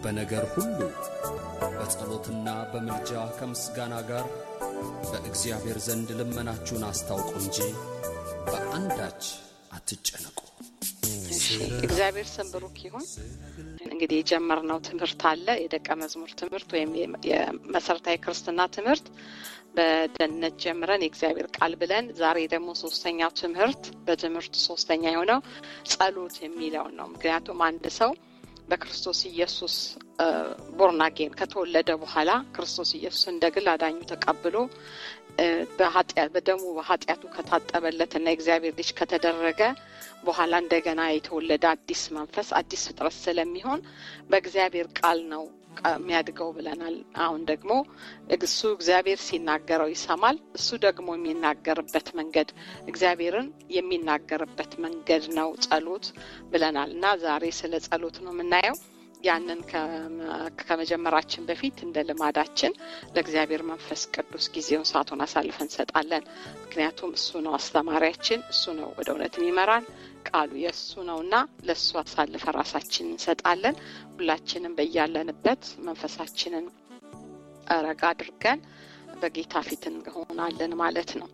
በነገር ሁሉ በጸሎትና በምልጃ ከምስጋና ጋር በእግዚአብሔር ዘንድ ልመናችሁን አስታውቁ እንጂ በአንዳች አትጨነቁ። እግዚአብሔር ስም ብሩክ ይሁን። እንግዲህ የጀመርነው ትምህርት አለ የደቀ መዝሙር ትምህርት ወይም የመሰረታዊ ክርስትና ትምህርት በደህንነት ጀምረን የእግዚአብሔር ቃል ብለን ዛሬ ደግሞ ሶስተኛው ትምህርት በትምህርቱ ሶስተኛ የሆነው ጸሎት የሚለውን ነው። ምክንያቱም አንድ ሰው በክርስቶስ ኢየሱስ ቦርናጌን ከተወለደ በኋላ ክርስቶስ ኢየሱስ እንደ ግል አዳኙ ተቀብሎ በደሙ በኃጢአቱ ከታጠበለትና የእግዚአብሔር ልጅ ከተደረገ በኋላ እንደገና የተወለደ አዲስ መንፈስ አዲስ ፍጥረት ስለሚሆን በእግዚአብሔር ቃል ነው የሚያድገው ብለናል። አሁን ደግሞ እሱ እግዚአብሔር ሲናገረው ይሰማል። እሱ ደግሞ የሚናገርበት መንገድ እግዚአብሔርን የሚናገርበት መንገድ ነው ጸሎት ብለናል እና ዛሬ ስለ ጸሎት ነው የምናየው። ያንን ከመጀመራችን በፊት እንደ ልማዳችን ለእግዚአብሔር መንፈስ ቅዱስ ጊዜውን ሰዓቱን አሳልፈን እንሰጣለን። ምክንያቱም እሱ ነው አስተማሪያችን፣ እሱ ነው ወደ እውነት የሚመራን ቃሉ የእሱ ነው እና ለእሱ አሳልፈ ራሳችን እንሰጣለን። ሁላችንም በያለንበት መንፈሳችንን ረጋ አድርገን በጌታ ፊት እንሆናለን ማለት ነው።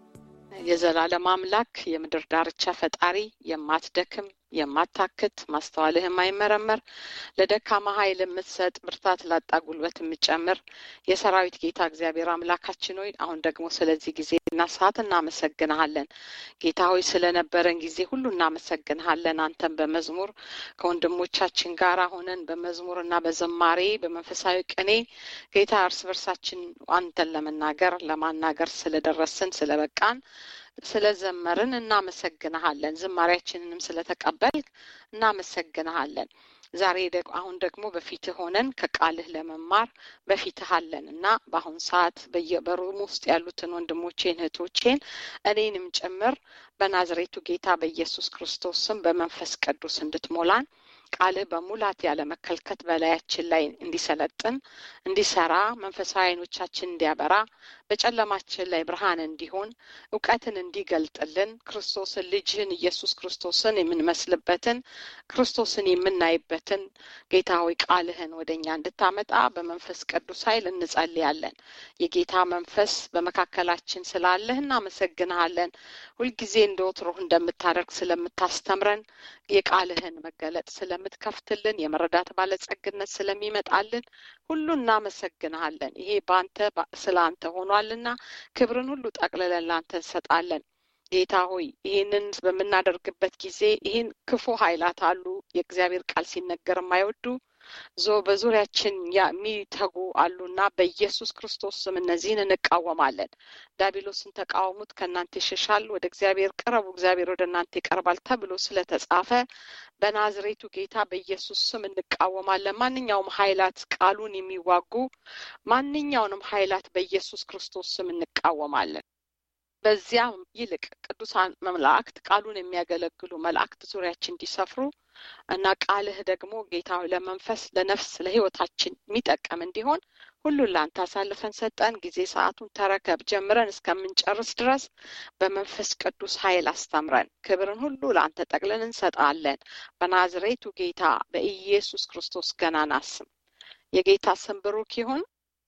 የዘላለም አምላክ የምድር ዳርቻ ፈጣሪ የማትደክም የማታክት ማስተዋልህ የማይመረመር ለደካማ ኃይል የምትሰጥ ብርታት ላጣ ጉልበት የምጨምር የሰራዊት ጌታ እግዚአብሔር አምላካችን ሆይ አሁን ደግሞ ስለዚህ ጊዜና ሰዓት እናመሰግንሃለን። ጌታ ሆይ ስለነበረን ጊዜ ሁሉ እናመሰግንሃለን። አንተን በመዝሙር ከወንድሞቻችን ጋር ሆነን በመዝሙር እና በዘማሬ በመንፈሳዊ ቅኔ ጌታ እርስ በርሳችን አንተን ለመናገር ለማናገር ስለደረስን ስለበቃን ስለዘመርን እናመሰግንሃለን። ዝማሬያችንንም ስለተቀበልክ እናመሰግንሃለን። ዛሬ አሁን ደግሞ በፊትህ ሆነን ከቃልህ ለመማር በፊትህ አለን እና በአሁን ሰዓት በሩም ውስጥ ያሉትን ወንድሞቼን እህቶቼን እኔንም ጭምር በናዝሬቱ ጌታ በኢየሱስ ክርስቶስ ስም በመንፈስ ቅዱስ እንድትሞላን ቃልህ በሙላት ያለ መከልከት በላያችን ላይ እንዲሰለጥን እንዲሰራ መንፈሳዊ አይኖቻችን እንዲያበራ በጨለማችን ላይ ብርሃን እንዲሆን እውቀትን እንዲገልጥልን ክርስቶስን ልጅህን ኢየሱስ ክርስቶስን የምንመስልበትን ክርስቶስን የምናይበትን ጌታ ሆይ ቃልህን ወደ እኛ እንድታመጣ በመንፈስ ቅዱስ ኃይል እንጸልያለን። የጌታ መንፈስ በመካከላችን ስላለህ እናመሰግንሃለን። ሁልጊዜ እንደ ወትሮህ እንደምታደርግ ስለምታስተምረን የቃልህን መገለጥ ስለምትከፍትልን የመረዳት ባለጸግነት ስለሚመጣልን ሁሉ እናመሰግንሃለን። ይሄ በአንተ ስለ አንተ ሆኗልና ክብርን ሁሉ ጠቅልለን ለአንተ እንሰጣለን። ጌታ ሆይ ይህንን በምናደርግበት ጊዜ ይህን ክፉ ኃይላት አሉ የእግዚአብሔር ቃል ሲነገር የማይወዱ ዞ በዙሪያችን የሚተጉ አሉና በኢየሱስ ክርስቶስ ስም እነዚህን እንቃወማለን። ዳቢሎስን ተቃወሙት፣ ከእናንተ ይሸሻል። ወደ እግዚአብሔር ቅረቡ፣ እግዚአብሔር ወደ እናንተ ይቀርባል ተብሎ ስለተጻፈ በናዝሬቱ ጌታ በኢየሱስ ስም እንቃወማለን። ማንኛውም ኃይላት ቃሉን የሚዋጉ ማንኛውንም ኃይላት በኢየሱስ ክርስቶስ ስም እንቃወማለን። በዚያ ይልቅ ቅዱሳን መላእክት ቃሉን የሚያገለግሉ መላእክት ዙሪያችን እንዲሰፍሩ እና ቃልህ ደግሞ ጌታ ለመንፈስ ለነፍስ ለሕይወታችን የሚጠቀም እንዲሆን ሁሉን ለአንተ አሳልፈን ሰጠን። ጊዜ ሰዓቱን ተረከብ። ጀምረን እስከምንጨርስ ድረስ በመንፈስ ቅዱስ ኃይል አስተምረን። ክብርን ሁሉ ለአንተ ጠቅለን እንሰጣለን። በናዝሬቱ ጌታ በኢየሱስ ክርስቶስ ገናና ስም የጌታ ስም ብሩክ ይሁን።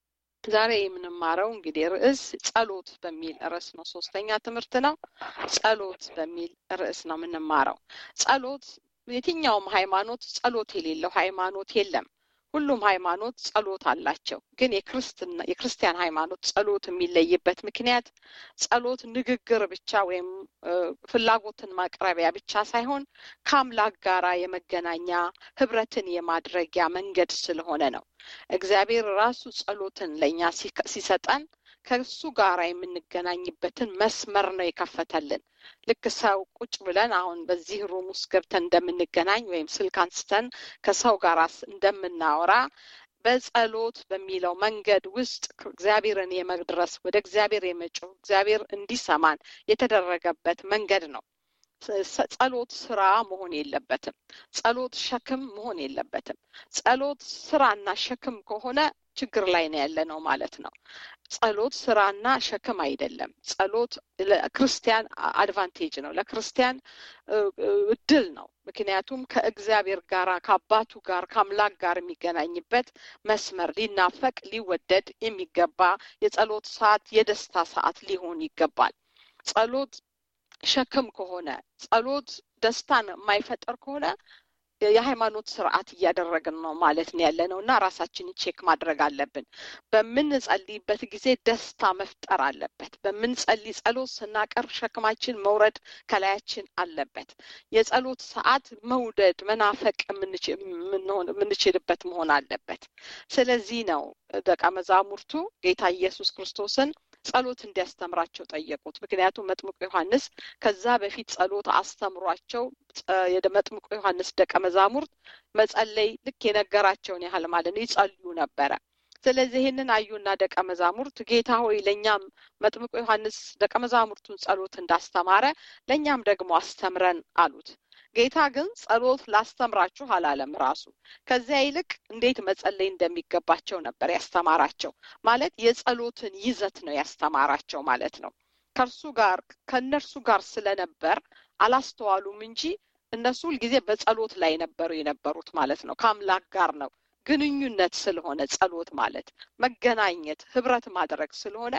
ዛሬ የምንማረው እንግዲህ ርዕስ ጸሎት በሚል ርዕስ ነው። ሶስተኛ ትምህርት ነው። ጸሎት በሚል ርዕስ ነው የምንማረው። ጸሎት የትኛውም ሃይማኖት ጸሎት የሌለው ሃይማኖት የለም። ሁሉም ሃይማኖት ጸሎት አላቸው። ግን የክርስትና የክርስቲያን ሃይማኖት ጸሎት የሚለይበት ምክንያት ጸሎት ንግግር ብቻ ወይም ፍላጎትን ማቅረቢያ ብቻ ሳይሆን ከአምላክ ጋራ የመገናኛ ህብረትን የማድረጊያ መንገድ ስለሆነ ነው። እግዚአብሔር ራሱ ጸሎትን ለእኛ ሲሰጠን ከእሱ ጋር የምንገናኝበትን መስመር ነው የከፈተልን። ልክ ሰው ቁጭ ብለን አሁን በዚህ ሩም ውስጥ ገብተን እንደምንገናኝ ወይም ስልክ አንስተን ከሰው ጋር እንደምናወራ በጸሎት በሚለው መንገድ ውስጥ እግዚአብሔርን የመድረስ ወደ እግዚአብሔር የመጮህ እግዚአብሔር እንዲሰማን የተደረገበት መንገድ ነው። ጸሎት ስራ መሆን የለበትም። ጸሎት ሸክም መሆን የለበትም። ጸሎት ስራና ሸክም ከሆነ ችግር ላይ ነው ያለ ነው ማለት ነው። ጸሎት ስራና ሸክም አይደለም። ጸሎት ለክርስቲያን አድቫንቴጅ ነው፣ ለክርስቲያን እድል ነው። ምክንያቱም ከእግዚአብሔር ጋር ከአባቱ ጋር ከአምላክ ጋር የሚገናኝበት መስመር ሊናፈቅ ሊወደድ የሚገባ የጸሎት ሰዓት የደስታ ሰዓት ሊሆን ይገባል። ጸሎት ሸክም ከሆነ ጸሎት ደስታን የማይፈጠር ከሆነ የሃይማኖት ስርዓት እያደረግን ነው ማለት ነው ያለ ነው እና ራሳችንን ቼክ ማድረግ አለብን። በምንጸልይበት ጊዜ ደስታ መፍጠር አለበት። በምንጸልይ ጸሎት ስናቀርብ ሸክማችን መውረድ ከላያችን አለበት። የጸሎት ሰዓት መውደድ መናፈቅ የምንችልበት መሆን አለበት። ስለዚህ ነው ደቀ መዛሙርቱ ጌታ ኢየሱስ ክርስቶስን ጸሎት እንዲያስተምራቸው ጠየቁት። ምክንያቱም መጥምቁ ዮሐንስ ከዛ በፊት ጸሎት አስተምሯቸው የመጥምቁ ዮሐንስ ደቀ መዛሙርት መጸለይ ልክ የነገራቸውን ያህል ማለት ነው ይጸልዩ ነበረ። ስለዚህ ይህንን አዩና ደቀ መዛሙርት ጌታ ሆይ ለእኛም መጥምቁ ዮሐንስ ደቀ መዛሙርቱን ጸሎት እንዳስተማረ ለእኛም ደግሞ አስተምረን አሉት። ጌታ ግን ጸሎት ላስተምራችሁ አላለም ራሱ። ከዚያ ይልቅ እንዴት መጸለይ እንደሚገባቸው ነበር ያስተማራቸው። ማለት የጸሎትን ይዘት ነው ያስተማራቸው ማለት ነው። ከእርሱ ጋር ከእነርሱ ጋር ስለነበር አላስተዋሉም እንጂ እነሱ ሁልጊዜ በጸሎት ላይ ነበሩ የነበሩት ማለት ነው። ከአምላክ ጋር ነው ግንኙነት ስለሆነ ጸሎት ማለት መገናኘት፣ ህብረት ማድረግ ስለሆነ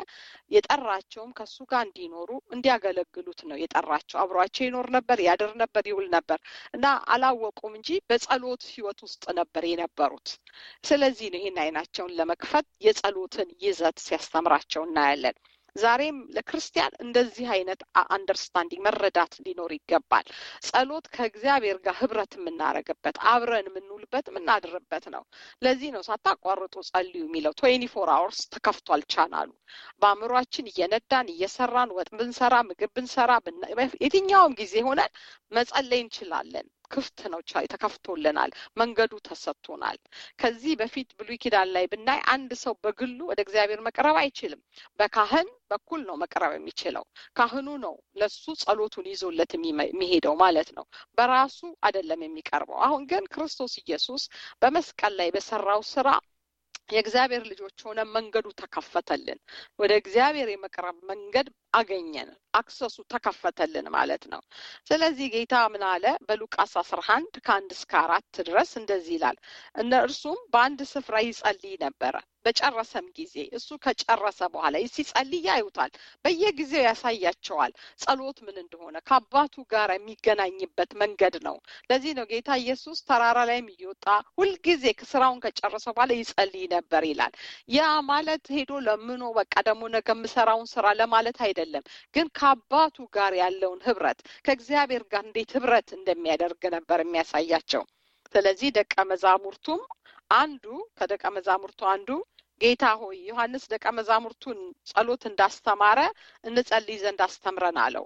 የጠራቸውም ከሱ ጋር እንዲኖሩ እንዲያገለግሉት ነው የጠራቸው። አብሯቸው ይኖር ነበር፣ ያድር ነበር፣ ይውል ነበር እና አላወቁም እንጂ በጸሎት ህይወት ውስጥ ነበር የነበሩት። ስለዚህ ነው ይህን አይናቸውን ለመክፈት የጸሎትን ይዘት ሲያስተምራቸው እናያለን። ዛሬም ለክርስቲያን እንደዚህ አይነት አንደርስታንዲንግ መረዳት ሊኖር ይገባል። ጸሎት ከእግዚአብሔር ጋር ህብረት የምናደርግበት አብረን የምንውልበት የምናድርበት ነው። ለዚህ ነው ሳታቋርጡ ጸልዩ የሚለው። ትዌንቲ ፎር አወርስ ተከፍቷል ቻናሉ። በአእምሯችን እየነዳን እየሰራን ወጥ ብንሰራ ምግብ ብንሰራ የትኛውም ጊዜ ሆነን መጸለይ እንችላለን። ክፍት ነው፣ ተከፍቶልናል፣ መንገዱ ተሰጥቶናል። ከዚህ በፊት ብሉይ ኪዳን ላይ ብናይ አንድ ሰው በግሉ ወደ እግዚአብሔር መቅረብ አይችልም። በካህን በኩል ነው መቅረብ የሚችለው። ካህኑ ነው ለሱ ጸሎቱን ይዞለት የሚሄደው ማለት ነው። በራሱ አይደለም የሚቀርበው። አሁን ግን ክርስቶስ ኢየሱስ በመስቀል ላይ በሰራው ስራ የእግዚአብሔር ልጆች ሆነ መንገዱ ተከፈተልን። ወደ እግዚአብሔር የመቅረብ መንገድ አገኘን። አክሰሱ ተከፈተልን ማለት ነው። ስለዚህ ጌታ ምን አለ? በሉቃስ አስራ አንድ ከአንድ እስከ አራት ድረስ እንደዚህ ይላል። እነርሱም በአንድ ስፍራ ይጸልይ ነበረ። በጨረሰም ጊዜ እሱ ከጨረሰ በኋላ ሲጸልይ ያዩታል። በየጊዜው ያሳያቸዋል ጸሎት ምን እንደሆነ ከአባቱ ጋር የሚገናኝበት መንገድ ነው። ለዚህ ነው ጌታ ኢየሱስ ተራራ ላይም እየወጣ ሁልጊዜ ስራውን ከጨረሰ በኋላ ይጸልይ ነበር ይላል። ያ ማለት ሄዶ ለምኖ በቃ ደግሞ ነገ የምሰራውን ስራ ለማለት አይደለም፣ ግን ከአባቱ ጋር ያለውን ህብረት ከእግዚአብሔር ጋር እንዴት ህብረት እንደሚያደርግ ነበር የሚያሳያቸው። ስለዚህ ደቀ መዛሙርቱም አንዱ ከደቀ መዛሙርቱ አንዱ ጌታ ሆይ ዮሐንስ ደቀ መዛሙርቱን ጸሎት እንዳስተማረ እንጸልይ ዘንድ አስተምረን አለው።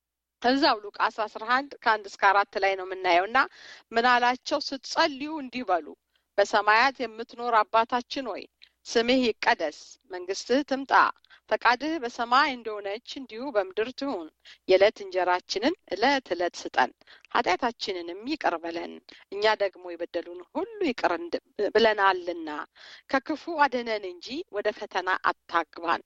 እዛው ሉቃስ አስራ አንድ ከአንድ እስከ አራት ላይ ነው የምናየው እና ምን አላቸው? ስትጸልዩ እንዲህ በሉ በሰማያት የምትኖር አባታችን ሆይ ስምህ ይቀደስ፣ መንግስትህ ትምጣ፣ ፈቃድህ በሰማይ እንደሆነች እንዲሁ በምድር ትሁን። የዕለት እንጀራችንን ዕለት ዕለት ስጠን፣ ኃጢአታችንንም ይቅር በለን እኛ ደግሞ የበደሉን ሁሉ ይቅር ብለናልና፣ ከክፉ አድነን እንጂ ወደ ፈተና አታግባን።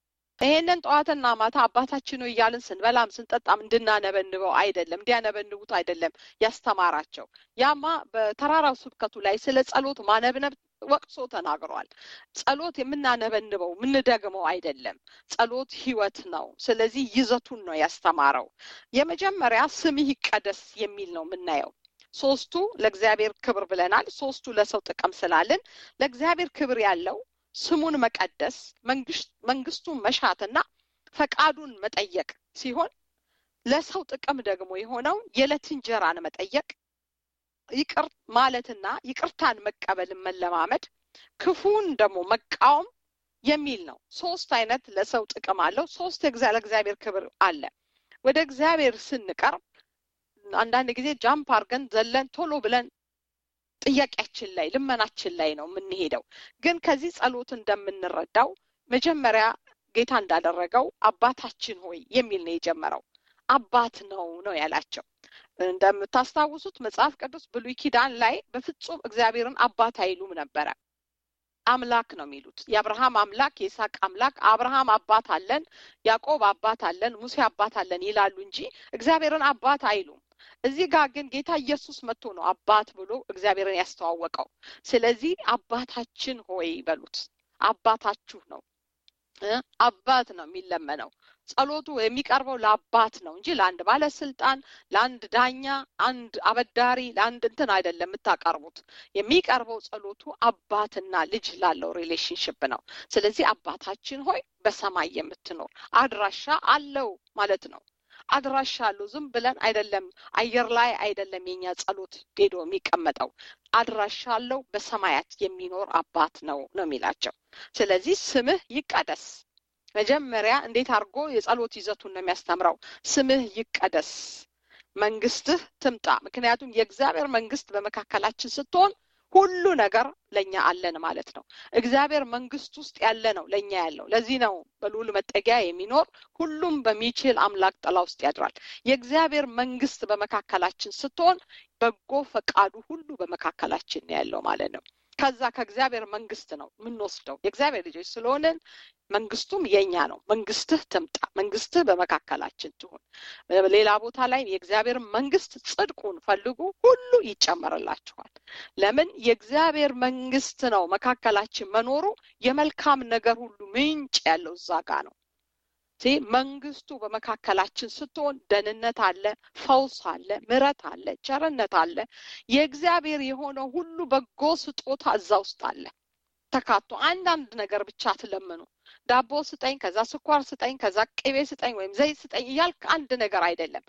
ይሄንን ጠዋትና ማታ አባታችን ሆይ እያልን ስንበላም ስንጠጣም እንድናነበንበው አይደለም፣ እንዲያነበንቡት አይደለም ያስተማራቸው። ያማ በተራራው ስብከቱ ላይ ስለ ጸሎት ማነብነብ ወቅሶ ተናግሯል። ጸሎት የምናነበንበው የምንደግመው አይደለም። ጸሎት ህይወት ነው። ስለዚህ ይዘቱን ነው ያስተማረው። የመጀመሪያ ስምህ ይቀደስ የሚል ነው የምናየው። ሶስቱ ለእግዚአብሔር ክብር ብለናል። ሶስቱ ለሰው ጥቅም ስላልን ለእግዚአብሔር ክብር ያለው ስሙን መቀደስ መንግስቱን መሻትና ፈቃዱን መጠየቅ ሲሆን ለሰው ጥቅም ደግሞ የሆነው የዕለት እንጀራን መጠየቅ ይቅር ማለትና ይቅርታን መቀበልን መለማመድ ክፉን ደግሞ መቃወም የሚል ነው። ሶስት አይነት ለሰው ጥቅም አለው። ሶስት ለእግዚአብሔር ክብር አለ። ወደ እግዚአብሔር ስንቀርብ አንዳንድ ጊዜ ጃምፕ አርገን ዘለን ቶሎ ብለን ጥያቄያችን ላይ ልመናችን ላይ ነው የምንሄደው። ግን ከዚህ ጸሎት እንደምንረዳው መጀመሪያ ጌታ እንዳደረገው አባታችን ሆይ የሚል ነው የጀመረው። አባት ነው ነው ያላቸው። እንደምታስታውሱት መጽሐፍ ቅዱስ ብሉይ ኪዳን ላይ በፍጹም እግዚአብሔርን አባት አይሉም ነበረ። አምላክ ነው የሚሉት። የአብርሃም አምላክ፣ የይስሐቅ አምላክ፣ አብርሃም አባት አለን፣ ያዕቆብ አባት አለን፣ ሙሴ አባት አለን ይላሉ እንጂ እግዚአብሔርን አባት አይሉም። እዚህ ጋር ግን ጌታ ኢየሱስ መጥቶ ነው አባት ብሎ እግዚአብሔርን ያስተዋወቀው። ስለዚህ አባታችን ሆይ በሉት። አባታችሁ ነው አባት ነው የሚለመነው። ጸሎቱ የሚቀርበው ለአባት ነው እንጂ ለአንድ ባለስልጣን፣ ለአንድ ዳኛ፣ አንድ አበዳሪ፣ ለአንድ እንትን አይደለም የምታቀርቡት። የሚቀርበው ጸሎቱ አባትና ልጅ ላለው ሪሌሽንሽፕ ነው። ስለዚህ አባታችን ሆይ በሰማይ የምትኖር አድራሻ አለው ማለት ነው። አድራሻ አለው። ዝም ብለን አይደለም፣ አየር ላይ አይደለም የኛ ጸሎት ሄዶ የሚቀመጠው አድራሻ አለው። በሰማያት የሚኖር አባት ነው ነው የሚላቸው። ስለዚህ ስምህ ይቀደስ መጀመሪያ እንዴት አድርጎ የጸሎት ይዘቱን ነው የሚያስተምረው። ስምህ ይቀደስ፣ መንግስትህ ትምጣ። ምክንያቱም የእግዚአብሔር መንግስት በመካከላችን ስትሆን ሁሉ ነገር ለእኛ አለን ማለት ነው። እግዚአብሔር መንግስት ውስጥ ያለ ነው ለእኛ ያለው። ለዚህ ነው በልዑል መጠጊያ የሚኖር ሁሉም በሚችል አምላክ ጥላ ውስጥ ያድራል። የእግዚአብሔር መንግስት በመካከላችን ስትሆን በጎ ፈቃዱ ሁሉ በመካከላችን ያለው ማለት ነው። ከዛ ከእግዚአብሔር መንግስት ነው የምንወስደው። የእግዚአብሔር ልጆች ስለሆንን መንግስቱም የኛ ነው። መንግስትህ ትምጣ፣ መንግስትህ በመካከላችን ትሁን። ሌላ ቦታ ላይ የእግዚአብሔር መንግስት ጽድቁን ፈልጉ፣ ሁሉ ይጨመርላችኋል። ለምን የእግዚአብሔር መንግስት ነው መካከላችን መኖሩ የመልካም ነገር ሁሉ ምንጭ ያለው እዛ ጋ ነው። መንግስቱ በመካከላችን ስትሆን ደህንነት አለ፣ ፈውስ አለ፣ ምረት አለ፣ ቸርነት አለ። የእግዚአብሔር የሆነው ሁሉ በጎ ስጦታ እዛ ውስጥ አለ ተካቶ። አንዳንድ ነገር ብቻ አትለምኑ። ዳቦ ስጠኝ፣ ከዛ ስኳር ስጠኝ፣ ከዛ ቅቤ ስጠኝ ወይም ዘይት ስጠኝ እያልክ አንድ ነገር አይደለም።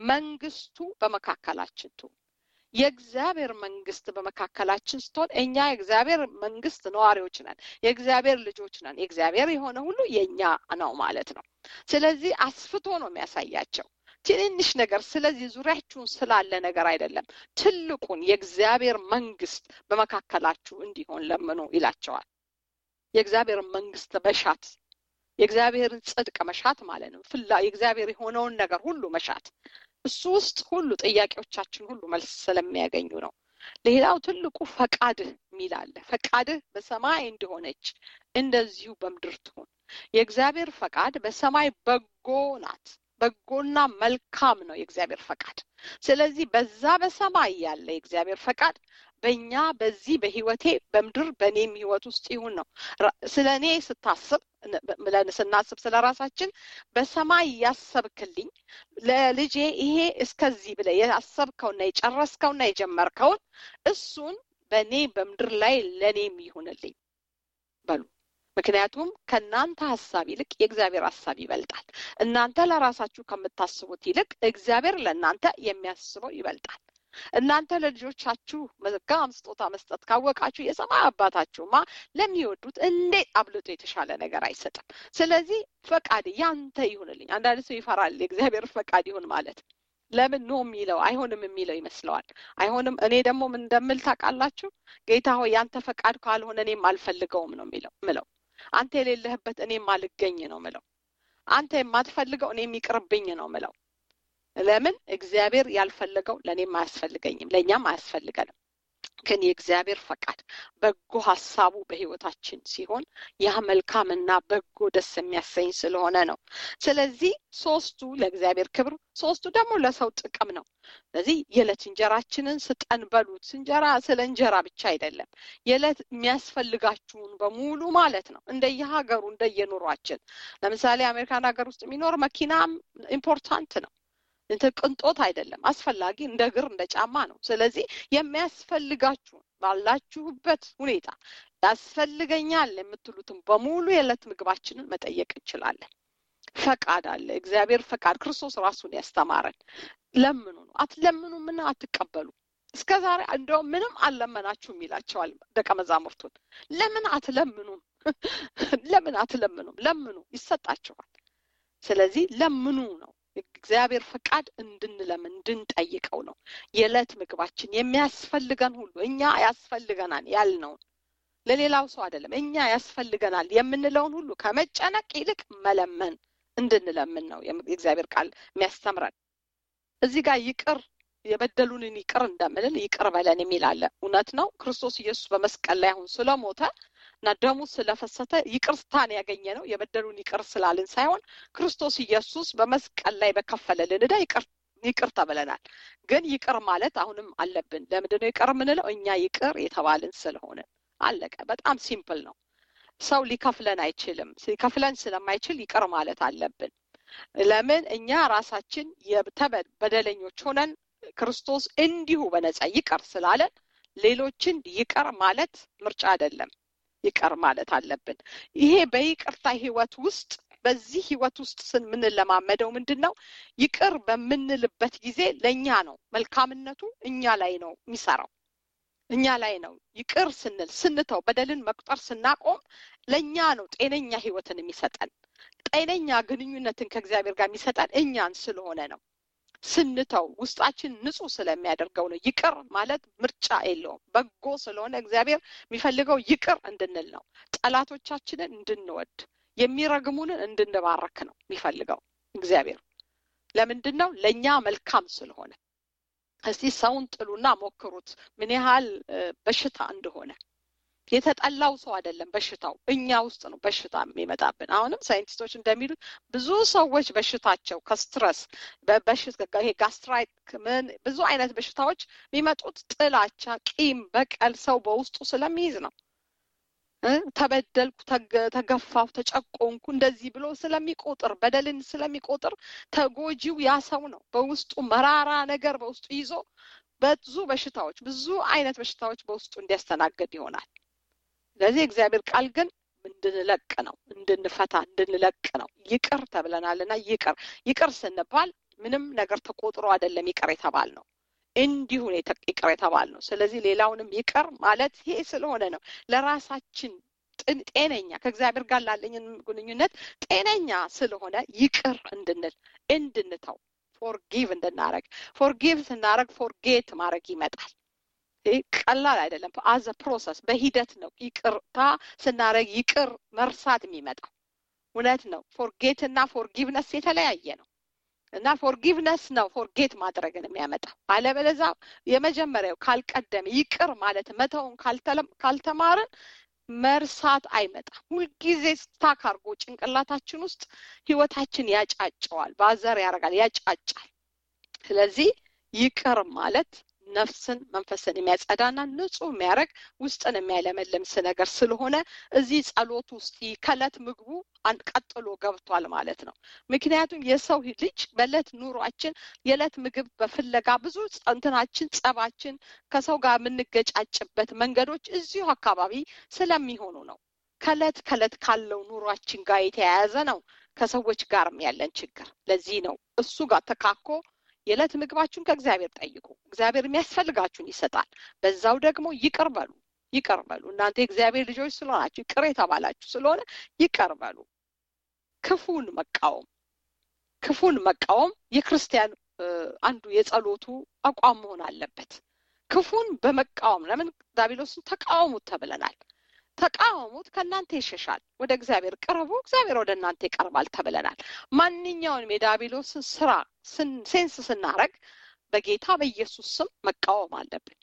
መንግስቱ በመካከላችን ትሁን። የእግዚአብሔር መንግስት በመካከላችን ስትሆን እኛ የእግዚአብሔር መንግስት ነዋሪዎች ነን፣ የእግዚአብሔር ልጆች ነን። የእግዚአብሔር የሆነ ሁሉ የእኛ ነው ማለት ነው። ስለዚህ አስፍቶ ነው የሚያሳያቸው ትንንሽ ነገር። ስለዚህ ዙሪያችሁን ስላለ ነገር አይደለም፣ ትልቁን የእግዚአብሔር መንግስት በመካከላችሁ እንዲሆን ለምኑ ይላቸዋል። የእግዚአብሔር መንግስት መሻት የእግዚአብሔርን ጽድቅ መሻት ማለት ነው። ፍላ የእግዚአብሔር የሆነውን ነገር ሁሉ መሻት እሱ ውስጥ ሁሉ ጥያቄዎቻችን ሁሉ መልስ ስለሚያገኙ ነው። ሌላው ትልቁ ፈቃድህ የሚል አለ። ፈቃድህ በሰማይ እንደሆነች እንደዚሁ በምድር ትሁን። የእግዚአብሔር ፈቃድ በሰማይ በጎ ናት። በጎና መልካም ነው የእግዚአብሔር ፈቃድ። ስለዚህ በዛ በሰማይ ያለ የእግዚአብሔር ፈቃድ በእኛ በዚህ በህይወቴ በምድር በእኔም ህይወት ውስጥ ይሁን ነው። ስለ እኔ ስታስብ ብለን ስናስብ ስለ ራሳችን በሰማይ ያሰብክልኝ ለልጄ ይሄ እስከዚህ ብለህ ያሰብከውና የጨረስከውና የጀመርከውን እሱን በእኔ በምድር ላይ ለእኔም ይሁንልኝ በሉ። ምክንያቱም ከእናንተ ሀሳብ ይልቅ የእግዚአብሔር ሀሳብ ይበልጣል። እናንተ ለራሳችሁ ከምታስቡት ይልቅ እግዚአብሔር ለእናንተ የሚያስበው ይበልጣል። እናንተ ለልጆቻችሁ መልካም ስጦታ መስጠት ካወቃችሁ የሰማይ አባታችሁማ ለሚወዱት እንዴት አብልጦ የተሻለ ነገር አይሰጥም። ስለዚህ ፈቃድ ያንተ ይሁንልኝ። አንዳንድ ሰው ይፈራል የእግዚአብሔር ፈቃድ ይሁን ማለት ለምን ኖ የሚለው አይሆንም የሚለው ይመስለዋል። አይሆንም እኔ ደግሞ ምን እንደምል ታውቃላችሁ? ጌታ ሆይ ያንተ ፈቃድ ካልሆነ እኔም አልፈልገውም ነው የሚለው ምለው አንተ የሌለህበት እኔም አልገኝ ነው ምለው አንተ የማትፈልገው እኔም ይቅርብኝ ነው ምለው ለምን እግዚአብሔር ያልፈለገው ለእኔም አያስፈልገኝም ለእኛም አያስፈልገንም ግን የእግዚአብሔር ፈቃድ በጎ ሀሳቡ በህይወታችን ሲሆን ያ መልካምና በጎ ደስ የሚያሰኝ ስለሆነ ነው ስለዚህ ሶስቱ ለእግዚአብሔር ክብር ሶስቱ ደግሞ ለሰው ጥቅም ነው ስለዚህ የዕለት እንጀራችንን ስጠን በሉት እንጀራ ስለ እንጀራ ብቻ አይደለም የዕለት የሚያስፈልጋችሁን በሙሉ ማለት ነው እንደየሀገሩ እንደየኑሯችን ለምሳሌ አሜሪካን ሀገር ውስጥ የሚኖር መኪናም ኢምፖርታንት ነው ቅንጦት አይደለም አስፈላጊ እንደ እግር እንደ ጫማ ነው ስለዚህ የሚያስፈልጋችሁን ባላችሁበት ሁኔታ ያስፈልገኛል የምትሉትን በሙሉ የዕለት ምግባችንን መጠየቅ እንችላለን ፈቃድ አለ እግዚአብሔር ፈቃድ ክርስቶስ ራሱን ያስተማረን ለምኑ ነው አትለምኑ ምን አትቀበሉ እስከ ዛሬ እንደውም ምንም አልለመናችሁም ይላቸዋል ደቀ መዛሙርቱን ለምን አትለምኑም ለምን አትለምኑም ለምኑ ይሰጣችኋል ስለዚህ ለምኑ ነው እግዚአብሔር ፈቃድ እንድንለምን እንድንጠይቀው ነው የዕለት ምግባችን የሚያስፈልገን ሁሉ እኛ ያስፈልገናል ያልነውን ለሌላው ሰው አይደለም እኛ ያስፈልገናል የምንለውን ሁሉ ከመጨነቅ ይልቅ መለመን እንድንለምን ነው የእግዚአብሔር ቃል የሚያስተምረን እዚህ ጋር ይቅር የበደሉንን ይቅር እንደምንል ይቅር በለን የሚል አለ እውነት ነው ክርስቶስ ኢየሱስ በመስቀል ላይ አሁን ስለሞተ እና ደሙ ስለፈሰተ ይቅርታን ያገኘ ነው የበደሉን ይቅር ስላልን ሳይሆን ክርስቶስ ኢየሱስ በመስቀል ላይ በከፈለልን ዕዳ ይቅር ይቅር ተብለናል። ግን ይቅር ማለት አሁንም አለብን። ለምንድን ነው ይቅር የምንለው? እኛ ይቅር የተባልን ስለሆነ አለቀ። በጣም ሲምፕል ነው። ሰው ሊከፍለን አይችልም። ሊከፍለን ስለማይችል ይቅር ማለት አለብን። ለምን እኛ ራሳችን በደለኞች ሆነን ክርስቶስ እንዲሁ በነፃ ይቅር ስላለን ሌሎችን ይቅር ማለት ምርጫ አይደለም። ይቅር ማለት አለብን። ይሄ በይቅርታ ህይወት ውስጥ በዚህ ህይወት ውስጥ የምንለማመደው ምንድን ነው? ይቅር በምንልበት ጊዜ ለእኛ ነው መልካምነቱ እኛ ላይ ነው የሚሰራው እኛ ላይ ነው። ይቅር ስንል ስንተው፣ በደልን መቁጠር ስናቆም ለእኛ ነው ጤነኛ ህይወትን የሚሰጠን ጤነኛ ግንኙነትን ከእግዚአብሔር ጋር የሚሰጠን እኛን ስለሆነ ነው። ስንተው ውስጣችን ንጹህ ስለሚያደርገው ነው። ይቅር ማለት ምርጫ የለውም። በጎ ስለሆነ እግዚአብሔር የሚፈልገው ይቅር እንድንል ነው። ጠላቶቻችንን እንድንወድ የሚረግሙንን እንድንባረክ ነው የሚፈልገው እግዚአብሔር። ለምንድን ነው? ለእኛ መልካም ስለሆነ። እስቲ ሰውን ጥሉና ሞክሩት ምን ያህል በሽታ እንደሆነ። የተጠላው ሰው አይደለም በሽታው፣ እኛ ውስጥ ነው በሽታ የሚመጣብን። አሁንም ሳይንቲስቶች እንደሚሉት ብዙ ሰዎች በሽታቸው ከስትረስ ጋስትራይት ምን ብዙ አይነት በሽታዎች የሚመጡት ጥላቻ፣ ቂም፣ በቀል ሰው በውስጡ ስለሚይዝ ነው። ተበደልኩ፣ ተገፋሁ፣ ተጨቆንኩ እንደዚህ ብሎ ስለሚቆጥር በደልን ስለሚቆጥር ተጎጂው ያ ሰው ነው። በውስጡ መራራ ነገር በውስጡ ይዞ ብዙ በሽታዎች ብዙ አይነት በሽታዎች በውስጡ እንዲያስተናግድ ይሆናል። ስለዚህ እግዚአብሔር ቃል ግን እንድንለቅ ነው፣ እንድንፈታ እንድንለቅ ነው። ይቅር ተብለናልና ይቅር ይቅር ስንባል ምንም ነገር ተቆጥሮ አይደለም ይቅር የተባል ነው እንዲሁ ይቅር የተባል ነው። ስለዚህ ሌላውንም ይቅር ማለት ይሄ ስለሆነ ነው ለራሳችን ጤነኛ ከእግዚአብሔር ጋር ላለኝን ግንኙነት ጤነኛ ስለሆነ ይቅር እንድንል እንድንተው ፎርጊቭ እንድናረግ ፎርጊቭ ስናረግ ፎርጌት ማድረግ ይመጣል። ቀላል አይደለም። አዘ ፕሮሰስ በሂደት ነው። ይቅርታ ስናረግ ይቅር መርሳት የሚመጣው እውነት ነው። ፎርጌት እና ፎርጊቭነስ የተለያየ ነው እና ፎርጊቭነስ ነው ፎርጌት ማድረግን የሚያመጣው። አለበለዛ የመጀመሪያው ካልቀደም ይቅር ማለት መተውን ካልተማርን መርሳት አይመጣም። ሁልጊዜ ስታክ አድርጎ ጭንቅላታችን ውስጥ ህይወታችን ያጫጨዋል፣ ባዘር ያደርጋል፣ ያጫጫል። ስለዚህ ይቅር ማለት ነፍስን መንፈስን የሚያጸዳና ንጹህ የሚያደርግ ውስጥን የሚያለመልምስ ነገር ስለሆነ እዚህ ጸሎት ውስጥ ከእለት ምግቡ ቀጥሎ ገብቷል ማለት ነው። ምክንያቱም የሰው ልጅ በእለት ኑሯችን የዕለት ምግብ በፍለጋ ብዙ እንትናችን ጸባችን ከሰው ጋር የምንገጫጭበት መንገዶች እዚሁ አካባቢ ስለሚሆኑ ነው። ከእለት ከእለት ካለው ኑሯችን ጋር የተያያዘ ነው ከሰዎች ጋርም ያለን ችግር። ለዚህ ነው እሱ ጋር ተካኮ የዕለት ምግባችሁን ከእግዚአብሔር ጠይቁ፣ እግዚአብሔር የሚያስፈልጋችሁን ይሰጣል። በዛው ደግሞ ይቅር በሉ ይቅር በሉ። እናንተ የእግዚአብሔር ልጆች ስለሆናችሁ ይቅር የተባላችሁ ስለሆነ ይቅር በሉ። ክፉን መቃወም ክፉን መቃወም የክርስቲያን አንዱ የጸሎቱ አቋም መሆን አለበት። ክፉን በመቃወም ለምን ዳቢሎስን ተቃወሙት ተብለናል። ተቃወሙት፣ ከእናንተ ይሸሻል። ወደ እግዚአብሔር ቅረቡ፣ እግዚአብሔር ወደ እናንተ ይቀርባል ተብለናል። ማንኛውንም የዳቢሎስን ስራ ሴንስ ስናረግ በጌታ በኢየሱስ ስም መቃወም አለብን።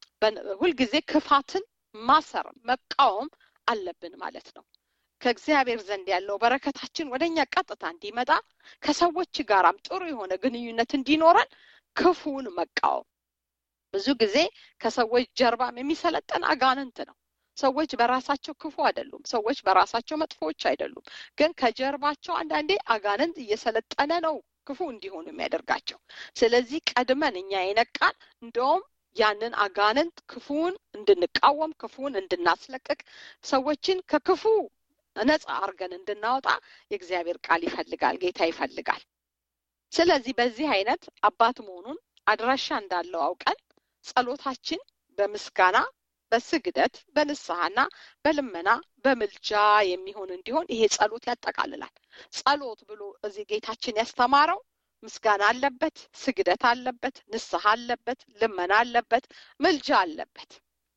ሁልጊዜ ክፋትን ማሰር መቃወም አለብን ማለት ነው። ከእግዚአብሔር ዘንድ ያለው በረከታችን ወደ እኛ ቀጥታ እንዲመጣ ከሰዎች ጋራም ጥሩ የሆነ ግንኙነት እንዲኖረን ክፉን መቃወም። ብዙ ጊዜ ከሰዎች ጀርባም የሚሰለጠን አጋንንት ነው። ሰዎች በራሳቸው ክፉ አይደሉም። ሰዎች በራሳቸው መጥፎዎች አይደሉም። ግን ከጀርባቸው አንዳንዴ አጋንንት እየሰለጠነ ነው ክፉ እንዲሆኑ የሚያደርጋቸው። ስለዚህ ቀድመን እኛ የነቃን እንደውም ያንን አጋንንት ክፉን እንድንቃወም ክፉን እንድናስለቅቅ ሰዎችን ከክፉ ነፃ አርገን እንድናወጣ የእግዚአብሔር ቃል ይፈልጋል፣ ጌታ ይፈልጋል። ስለዚህ በዚህ አይነት አባት መሆኑን አድራሻ እንዳለው አውቀን ጸሎታችን በምስጋና በስግደት በንስሐና በልመና በምልጃ የሚሆን እንዲሆን ይሄ ጸሎት ያጠቃልላል። ጸሎት ብሎ እዚህ ጌታችን ያስተማረው ምስጋና አለበት፣ ስግደት አለበት፣ ንስሐ አለበት፣ ልመና አለበት፣ ምልጃ አለበት።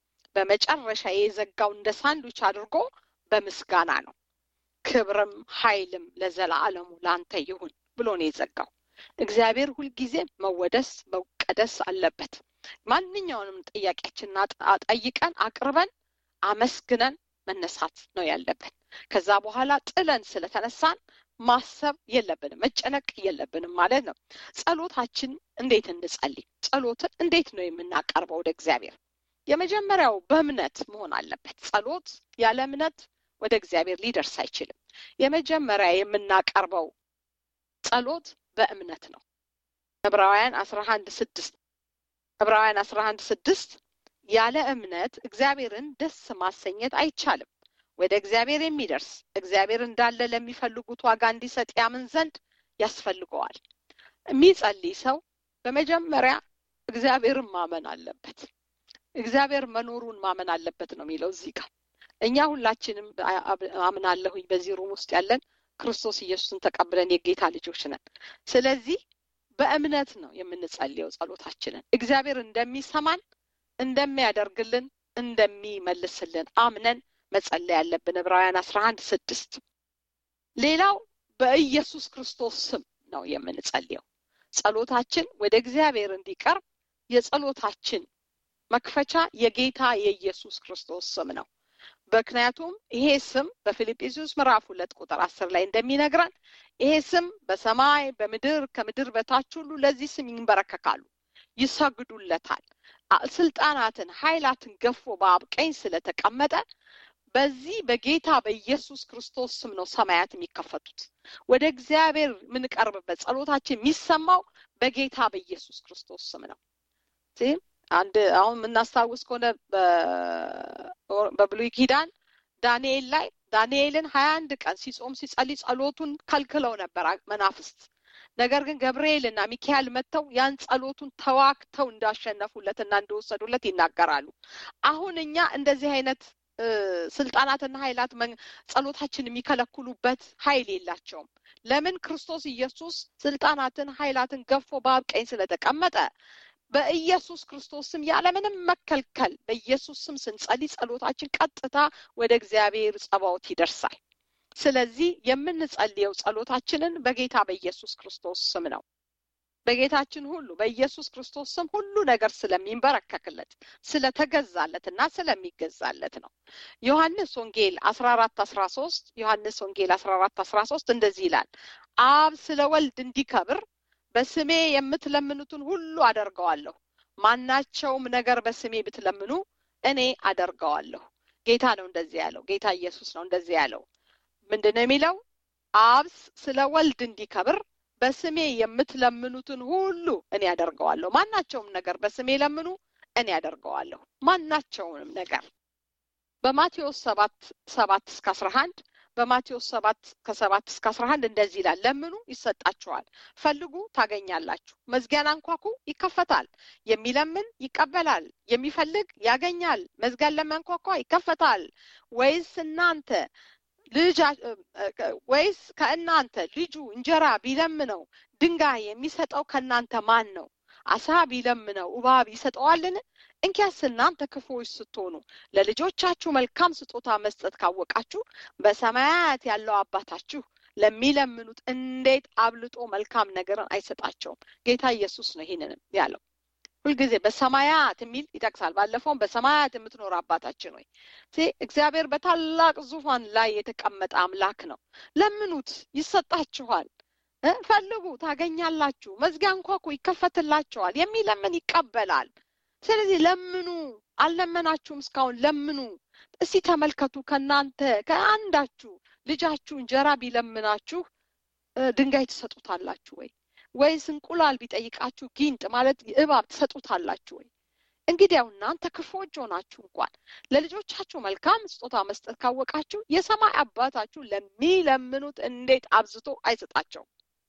በመጨረሻ የዘጋው እንደ ሳንዱች አድርጎ በምስጋና ነው። ክብርም ኃይልም ለዘላለሙ ላንተ ይሁን ብሎ ነው የዘጋው። እግዚአብሔር ሁልጊዜ መወደስ መቀደስ አለበት። ማንኛውንም ጥያቄያችንን ጠይቀን አቅርበን አመስግነን መነሳት ነው ያለብን። ከዛ በኋላ ጥለን ስለተነሳን ማሰብ የለብንም፣ መጨነቅ የለብንም ማለት ነው። ጸሎታችን እንዴት እንጸልይ? ጸሎትን እንዴት ነው የምናቀርበው ወደ እግዚአብሔር? የመጀመሪያው በእምነት መሆን አለበት። ጸሎት ያለ እምነት ወደ እግዚአብሔር ሊደርስ አይችልም። የመጀመሪያ የምናቀርበው ጸሎት በእምነት ነው። ዕብራውያን አስራ አንድ ስድስት ዕብራውያን አስራ አንድ ስድስት ያለ እምነት እግዚአብሔርን ደስ ማሰኘት አይቻልም። ወደ እግዚአብሔር የሚደርስ እግዚአብሔር እንዳለ ለሚፈልጉት ዋጋ እንዲሰጥ ያምን ዘንድ ያስፈልገዋል። የሚጸልይ ሰው በመጀመሪያ እግዚአብሔርን ማመን አለበት። እግዚአብሔር መኖሩን ማመን አለበት ነው የሚለው እዚህ ጋር። እኛ ሁላችንም አምናለሁኝ በዚህ ሩም ውስጥ ያለን ክርስቶስ ኢየሱስን ተቀብለን የጌታ ልጆች ነን። ስለዚህ በእምነት ነው የምንጸልየው ጸሎታችንን እግዚአብሔር እንደሚሰማን እንደሚያደርግልን እንደሚመልስልን አምነን መጸለይ ያለብን ዕብራውያን አስራ አንድ ስድስት ሌላው በኢየሱስ ክርስቶስ ስም ነው የምንጸልየው ጸሎታችን ወደ እግዚአብሔር እንዲቀርብ የጸሎታችን መክፈቻ የጌታ የኢየሱስ ክርስቶስ ስም ነው ምክንያቱም ይሄ ስም በፊልጵስዩስ ምዕራፍ ሁለት ቁጥር አስር ላይ እንደሚነግረን ይሄ ስም በሰማይ በምድር ከምድር በታች ሁሉ ለዚህ ስም ይንበረከካሉ ይሰግዱለታል ስልጣናትን ኃይላትን ገፎ በአብ ቀኝ ስለተቀመጠ በዚህ በጌታ በኢየሱስ ክርስቶስ ስም ነው ሰማያት የሚከፈቱት ወደ እግዚአብሔር የምንቀርብበት ጸሎታችን የሚሰማው በጌታ በኢየሱስ ክርስቶስ ስም ነው አንድ አሁን የምናስታውስ ከሆነ በብሉይ ኪዳን ዳንኤል ላይ ዳንኤልን ሀያ አንድ ቀን ሲጾም ሲጸልይ ጸሎቱን ከልክለው ነበር መናፍስት ነገር ግን ገብርኤል እና ሚካኤል መጥተው ያን ጸሎቱን ተዋክተው እንዳሸነፉለትና እንደወሰዱለት ይናገራሉ አሁን እኛ እንደዚህ አይነት ስልጣናትና ኃይላት ጸሎታችን የሚከለክሉበት ኃይል የላቸውም ለምን ክርስቶስ ኢየሱስ ስልጣናትን ኃይላትን ገፎ በአብ ቀኝ ስለተቀመጠ በኢየሱስ ክርስቶስ ስም ያለምንም መከልከል በኢየሱስ ስም ስንጸልይ ጸሎታችን ቀጥታ ወደ እግዚአብሔር ጸባዖት ይደርሳል ስለዚህ የምንጸልየው ጸሎታችንን በጌታ በኢየሱስ ክርስቶስ ስም ነው በጌታችን ሁሉ በኢየሱስ ክርስቶስ ስም ሁሉ ነገር ስለሚንበረከክለት ስለተገዛለት እና ስለሚገዛለት ነው ዮሐንስ ወንጌል አስራ አራት አስራ ሶስት ዮሐንስ ወንጌል አስራ አራት አስራ ሶስት እንደዚህ ይላል አብ ስለ ወልድ እንዲከብር በስሜ የምትለምኑትን ሁሉ አደርገዋለሁ ማናቸውም ነገር በስሜ ብትለምኑ እኔ አደርገዋለሁ ጌታ ነው እንደዚህ ያለው ጌታ ኢየሱስ ነው እንደዚህ ያለው ምንድን ነው የሚለው አብ ስለ ወልድ እንዲከብር በስሜ የምትለምኑትን ሁሉ እኔ ያደርገዋለሁ ማናቸውም ነገር በስሜ ለምኑ እኔ ያደርገዋለሁ ማናቸውንም ነገር በማቴዎስ ሰባት ሰባት እስከ አስራ አንድ በማቴዎስ ሰባት ከሰባት እስከ አስራ አንድ እንደዚህ ይላል ለምኑ ይሰጣችኋል ፈልጉ ታገኛላችሁ መዝጊያን አንኳኩ ይከፈታል የሚለምን ይቀበላል የሚፈልግ ያገኛል መዝጊያን ለሚያንኳኳ ይከፈታል ወይስ እናንተ ልጅ ወይስ ከእናንተ ልጁ እንጀራ ቢለምነው ድንጋይ የሚሰጠው ከእናንተ ማን ነው አሳ ቢለምነው እባብ ይሰጠዋልን እንኪያስ እናንተ ክፉዎች ስትሆኑ ለልጆቻችሁ መልካም ስጦታ መስጠት ካወቃችሁ በሰማያት ያለው አባታችሁ ለሚለምኑት እንዴት አብልጦ መልካም ነገርን አይሰጣቸውም ጌታ ኢየሱስ ነው ይህንንም ያለው ሁልጊዜ በሰማያት የሚል ይጠቅሳል ባለፈውም በሰማያት የምትኖር አባታችን ወይ እግዚአብሔር በታላቅ ዙፋን ላይ የተቀመጠ አምላክ ነው ለምኑት ይሰጣችኋል ፈልጉ ታገኛላችሁ መዝጊያ እንኳኩ ይከፈትላቸዋል የሚለምን ይቀበላል ስለዚህ ለምኑ አልለመናችሁም እስካሁን ለምኑ እስቲ ተመልከቱ ከእናንተ ከአንዳችሁ ልጃችሁ እንጀራ ቢለምናችሁ ድንጋይ ትሰጡታላችሁ ወይ ወይስ እንቁላል ቢጠይቃችሁ ጊንጥ ማለት እባብ ትሰጡታላችሁ ወይ እንግዲያው እናንተ ክፎች ሆናችሁ እንኳን ለልጆቻችሁ መልካም ስጦታ መስጠት ካወቃችሁ የሰማይ አባታችሁ ለሚለምኑት እንዴት አብዝቶ አይሰጣቸውም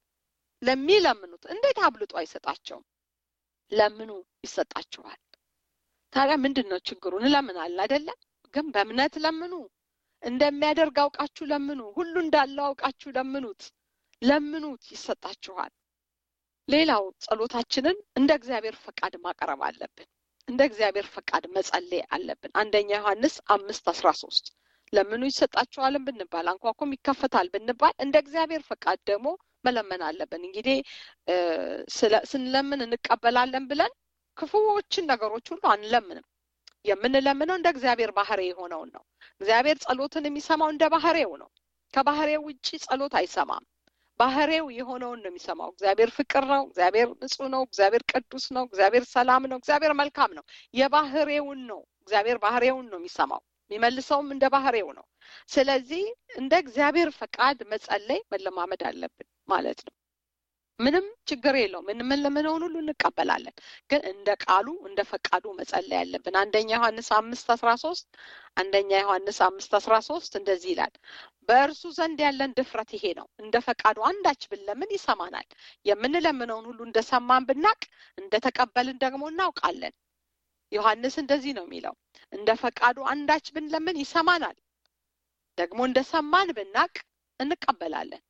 ለሚለምኑት እንዴት አብልጦ አይሰጣቸውም ለምኑ ይሰጣችኋል ታዲያ ምንድን ነው ችግሩ እንለምናል አይደለም ግን በእምነት ለምኑ እንደሚያደርግ አውቃችሁ ለምኑ ሁሉ እንዳለው አውቃችሁ ለምኑት ለምኑት ይሰጣችኋል ሌላው ጸሎታችንን እንደ እግዚአብሔር ፈቃድ ማቅረብ አለብን እንደ እግዚአብሔር ፈቃድ መጸለይ አለብን አንደኛ ዮሐንስ አምስት አስራ ሶስት ለምኑ ይሰጣችኋልን ብንባል አንኳኩም ይከፈታል ብንባል እንደ እግዚአብሔር ፈቃድ ደግሞ መለመን አለብን እንግዲህ ስንለምን እንቀበላለን ብለን ክፉዎችን ነገሮች ሁሉ አንለምንም የምንለምነው እንደ እግዚአብሔር ባህሬ የሆነውን ነው። እግዚአብሔር ጸሎትን የሚሰማው እንደ ባህሬው ነው። ከባህሬው ውጭ ጸሎት አይሰማም። ባህሬው የሆነውን ነው የሚሰማው። እግዚአብሔር ፍቅር ነው። እግዚአብሔር ንጹህ ነው። እግዚአብሔር ቅዱስ ነው። እግዚአብሔር ሰላም ነው። እግዚአብሔር መልካም ነው። የባህሬውን ነው እግዚአብሔር ባህሬውን ነው የሚሰማው። የሚመልሰውም እንደ ባህሬው ነው። ስለዚህ እንደ እግዚአብሔር ፈቃድ መጸለይ መለማመድ አለብን ማለት ነው። ምንም ችግር የለውም። የምንለምነውን ሁሉ እንቀበላለን። ግን እንደ ቃሉ እንደ ፈቃዱ መጸለይ ያለብን። አንደኛ ዮሐንስ አምስት አስራ ሶስት አንደኛ ዮሐንስ አምስት አስራ ሶስት እንደዚህ ይላል በእርሱ ዘንድ ያለን ድፍረት ይሄ ነው፣ እንደ ፈቃዱ አንዳች ብንለምን ይሰማናል። የምንለምነውን ሁሉ እንደሰማን ብናቅ እንደተቀበልን ደግሞ እናውቃለን። ዮሐንስ እንደዚህ ነው የሚለው፣ እንደ ፈቃዱ አንዳች ብንለምን ይሰማናል፣ ደግሞ እንደሰማን ብናቅ እንቀበላለን።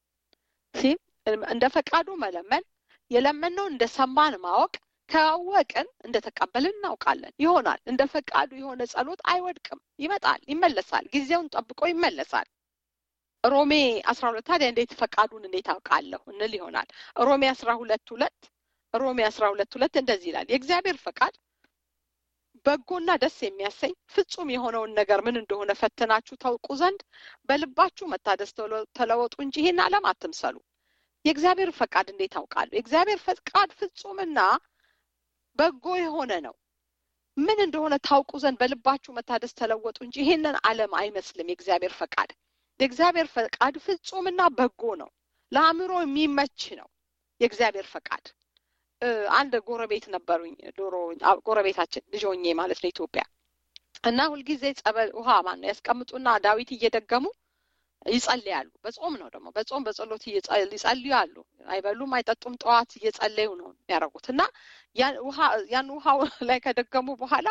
እንደ ፈቃዱ መለመን የለመነው እንደ ሰማን ማወቅ ካወቅን እንደተቀበልን እናውቃለን። ይሆናል። እንደ ፈቃዱ የሆነ ጸሎት አይወድቅም፣ ይመጣል፣ ይመለሳል፣ ጊዜውን ጠብቆ ይመለሳል። ሮሜ አስራ ሁለት ታዲያ እንዴት ፈቃዱን እንዴት አውቃለሁ እንል ይሆናል። ሮሜ አስራ ሁለት ሁለት ሮሜ አስራ ሁለት ሁለት እንደዚህ ይላል የእግዚአብሔር ፈቃድ በጎና ደስ የሚያሰኝ ፍጹም የሆነውን ነገር ምን እንደሆነ ፈትናችሁ ታውቁ ዘንድ በልባችሁ መታደስ ተለወጡ እንጂ ይህን ዓለም አትምሰሉ። የእግዚአብሔር ፈቃድ እንዴት አውቃለሁ? የእግዚአብሔር ፈቃድ ፍጹምና በጎ የሆነ ነው። ምን እንደሆነ ታውቁ ዘንድ በልባችሁ መታደስ ተለወጡ እንጂ ይህንን ዓለም አይመስልም። የእግዚአብሔር ፈቃድ የእግዚአብሔር ፈቃድ ፍጹምና በጎ ነው። ለአእምሮ የሚመች ነው። የእግዚአብሔር ፈቃድ አንድ ጎረቤት ነበሩኝ ዶሮ ጎረቤታችን ልጅ ሆኜ ማለት ነው ኢትዮጵያ እና ሁልጊዜ ጸበል ውሃ ማን ነው ያስቀምጡና ዳዊት እየደገሙ ይጸልያሉ። በጾም ነው ደግሞ በጾም በጸሎት ይጸልያሉ። አይበሉም አይጠጡም። ጠዋት እየጸለዩ ነው የሚያደርጉት እና ያን ውሃው ላይ ከደገሙ በኋላ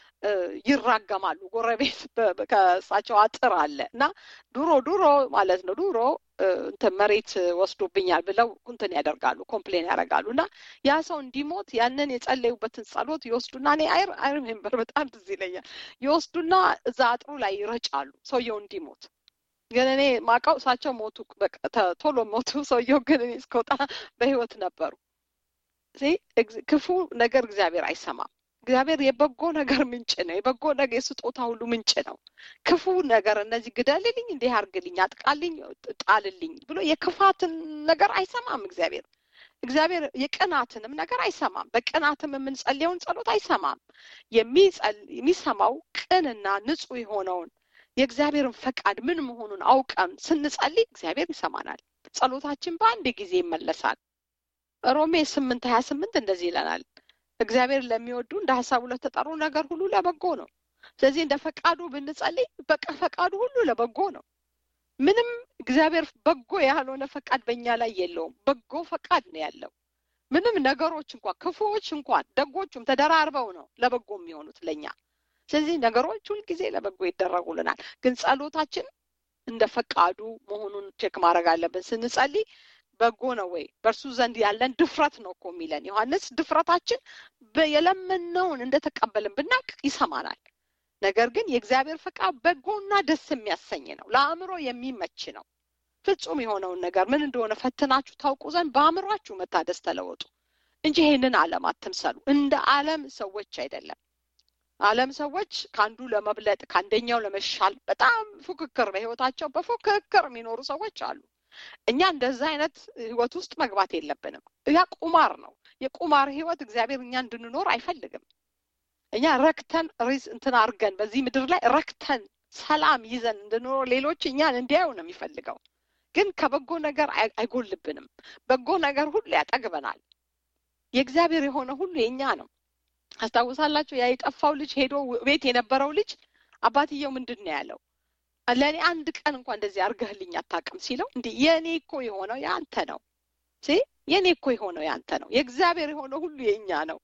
ይራገማሉ። ጎረቤት ከእሳቸው አጥር አለ እና ድሮ ድሮ ማለት ነው ድሮ እንትን መሬት ወስዶብኛል ብለው እንትን ያደርጋሉ፣ ኮምፕሌን ያደርጋሉ እና ያ ሰው እንዲሞት ያንን የጸለዩበትን ጸሎት ይወስዱና እኔ አይር አይር ሜምበር በጣም ትዝ ይለኛል። ይወስዱና እዛ አጥሩ ላይ ይረጫሉ ሰውየው እንዲሞት ግን እኔ ማውቀው እሳቸው ሞቱ፣ ቶሎ ሞቱ። ሰውየው ግን እኔ እስከወጣ በህይወት ነበሩ። ክፉ ነገር እግዚአብሔር አይሰማም። እግዚአብሔር የበጎ ነገር ምንጭ ነው። የበጎ ነገር የስጦታ ሁሉ ምንጭ ነው። ክፉ ነገር እነዚህ ግደልልኝ፣ እንዲህ አርግልኝ፣ አጥቃልኝ፣ ጣልልኝ ብሎ የክፋትን ነገር አይሰማም እግዚአብሔር። እግዚአብሔር የቅናትንም ነገር አይሰማም። በቅናትም የምንጸልየውን ጸሎት አይሰማም። የሚሰማው ቅንና ንጹሕ የሆነውን የእግዚአብሔርን ፈቃድ ምን መሆኑን አውቀን ስንጸልይ እግዚአብሔር ይሰማናል። ጸሎታችን በአንድ ጊዜ ይመለሳል። ሮሜ ስምንት ሀያ ስምንት እንደዚህ ይለናል እግዚአብሔር ለሚወዱ እንደ ሀሳቡ ለተጠሩ ነገር ሁሉ ለበጎ ነው። ስለዚህ እንደ ፈቃዱ ብንጸልይ በቃ ፈቃዱ ሁሉ ለበጎ ነው። ምንም እግዚአብሔር በጎ ያልሆነ ፈቃድ በእኛ ላይ የለውም። በጎ ፈቃድ ነው ያለው። ምንም ነገሮች እንኳን ክፉዎች እንኳን ደጎቹም ተደራርበው ነው ለበጎ የሚሆኑት ለእኛ። ስለዚህ ነገሮች ሁልጊዜ ለበጎ ይደረጉልናል። ግን ጸሎታችን እንደ ፈቃዱ መሆኑን ቼክ ማድረግ አለብን ስንጸልይ በጎ ነው ወይ? በእርሱ ዘንድ ያለን ድፍረት ነው እኮ የሚለን ዮሐንስ። ድፍረታችን የለመነውን እንደተቀበልን ብናቅ ይሰማናል። ነገር ግን የእግዚአብሔር ፈቃድ በጎና ደስ የሚያሰኝ ነው፣ ለአእምሮ የሚመች ነው። ፍጹም የሆነውን ነገር ምን እንደሆነ ፈትናችሁ ታውቁ ዘንድ በአእምሯችሁ መታደስ ተለወጡ እንጂ ይህንን ዓለም አትምሰሉ። እንደ ዓለም ሰዎች አይደለም። ዓለም ሰዎች ከአንዱ ለመብለጥ ከአንደኛው ለመሻል በጣም ፉክክር፣ በህይወታቸው በፉክክር የሚኖሩ ሰዎች አሉ። እኛ እንደዛ አይነት ህይወት ውስጥ መግባት የለብንም። ያ ቁማር ነው። የቁማር ህይወት እግዚአብሔር እኛ እንድንኖር አይፈልግም። እኛ ረክተን ሪዝ እንትን አድርገን በዚህ ምድር ላይ ረክተን ሰላም ይዘን እንድንኖር ሌሎች እኛን እንዲያዩ ነው የሚፈልገው። ግን ከበጎ ነገር አይጎልብንም። በጎ ነገር ሁሉ ያጠግበናል። የእግዚአብሔር የሆነ ሁሉ የእኛ ነው። አስታውሳላችሁ? ያ የጠፋው ልጅ ሄዶ ቤት የነበረው ልጅ አባትየው ምንድን ነው ያለው? ለእኔ አንድ ቀን እንኳን እንደዚህ አድርገህልኝ አታውቅም ሲለው፣ እንዲህ የእኔ እኮ የሆነው የአንተ ነው የእኔ እኮ የሆነው የአንተ ነው። የእግዚአብሔር የሆነው ሁሉ የእኛ ነው።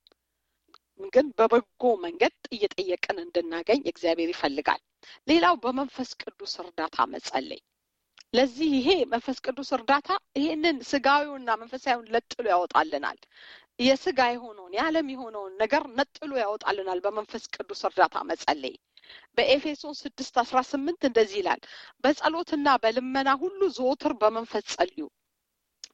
ግን በበጎ መንገድ እየጠየቅን እንድናገኝ እግዚአብሔር ይፈልጋል። ሌላው በመንፈስ ቅዱስ እርዳታ መጸለይ። ለዚህ ይሄ መንፈስ ቅዱስ እርዳታ ይሄንን ስጋዊውና መንፈሳዊውን ለጥሎ ያወጣልናል። የስጋ የሆነውን የዓለም የሆነውን ነገር ነጥሎ ያወጣልናል። በመንፈስ ቅዱስ እርዳታ መጸለይ በኤፌሶን ስድስት አስራ ስምንት እንደዚህ ይላል፣ በጸሎትና በልመና ሁሉ ዘወትር በመንፈስ ጸልዩ።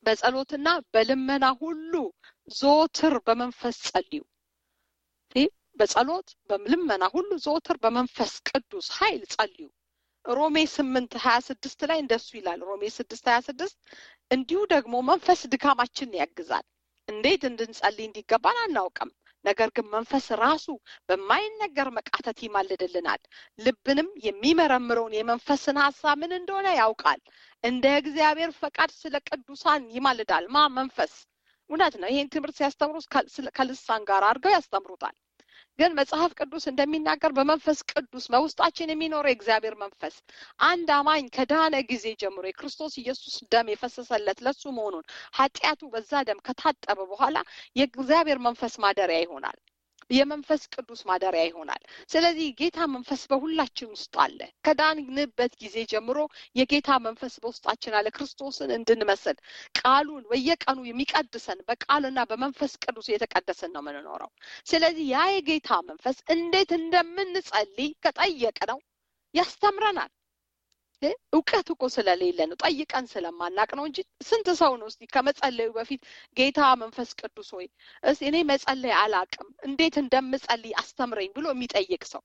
በጸሎትና በልመና ሁሉ ዘወትር በመንፈስ ጸልዩ። በጸሎት በልመና ሁሉ ዘወትር በመንፈስ ቅዱስ ኃይል ጸልዩ። ሮሜ ስምንት ሀያ ስድስት ላይ እንደሱ ይላል። ሮሜ ስድስት ሀያ ስድስት እንዲሁ ደግሞ መንፈስ ድካማችንን ያግዛል። እንዴት እንድንጸልይ እንዲገባን አናውቅም። ነገር ግን መንፈስ ራሱ በማይነገር መቃተት ይማልድልናል። ልብንም የሚመረምረውን የመንፈስን ሀሳብ ምን እንደሆነ ያውቃል። እንደ እግዚአብሔር ፈቃድ ስለ ቅዱሳን ይማልዳል። ማ መንፈስ እውነት ነው። ይሄን ትምህርት ሲያስተምሩ ከልሳን ጋር አድርገው ያስተምሩታል። ግን መጽሐፍ ቅዱስ እንደሚናገር በመንፈስ ቅዱስ በውስጣችን የሚኖረው የእግዚአብሔር መንፈስ አንድ አማኝ ከዳነ ጊዜ ጀምሮ የክርስቶስ ኢየሱስ ደም የፈሰሰለት ለሱ መሆኑን ኃጢአቱ በዛ ደም ከታጠበ በኋላ የእግዚአብሔር መንፈስ ማደሪያ ይሆናል። የመንፈስ ቅዱስ ማደሪያ ይሆናል። ስለዚህ ጌታ መንፈስ በሁላችን ውስጥ አለ። ከዳንበት ጊዜ ጀምሮ የጌታ መንፈስ በውስጣችን አለ። ክርስቶስን እንድንመስል ቃሉን በየቀኑ የሚቀድሰን በቃልና በመንፈስ ቅዱስ የተቀደስን ነው የምንኖረው። ስለዚህ ያ የጌታ መንፈስ እንዴት እንደምንጸልይ ከጠየቅ ነው ያስተምረናል። እውቀት እኮ ስለሌለ ነው፣ ጠይቀን ስለማናቅ ነው እንጂ ስንት ሰው ነው እስቲ ከመጸለዩ በፊት ጌታ መንፈስ ቅዱስ ሆይ እስ እኔ መጸለይ አላቅም እንዴት እንደምጸልይ አስተምረኝ ብሎ የሚጠይቅ ሰው።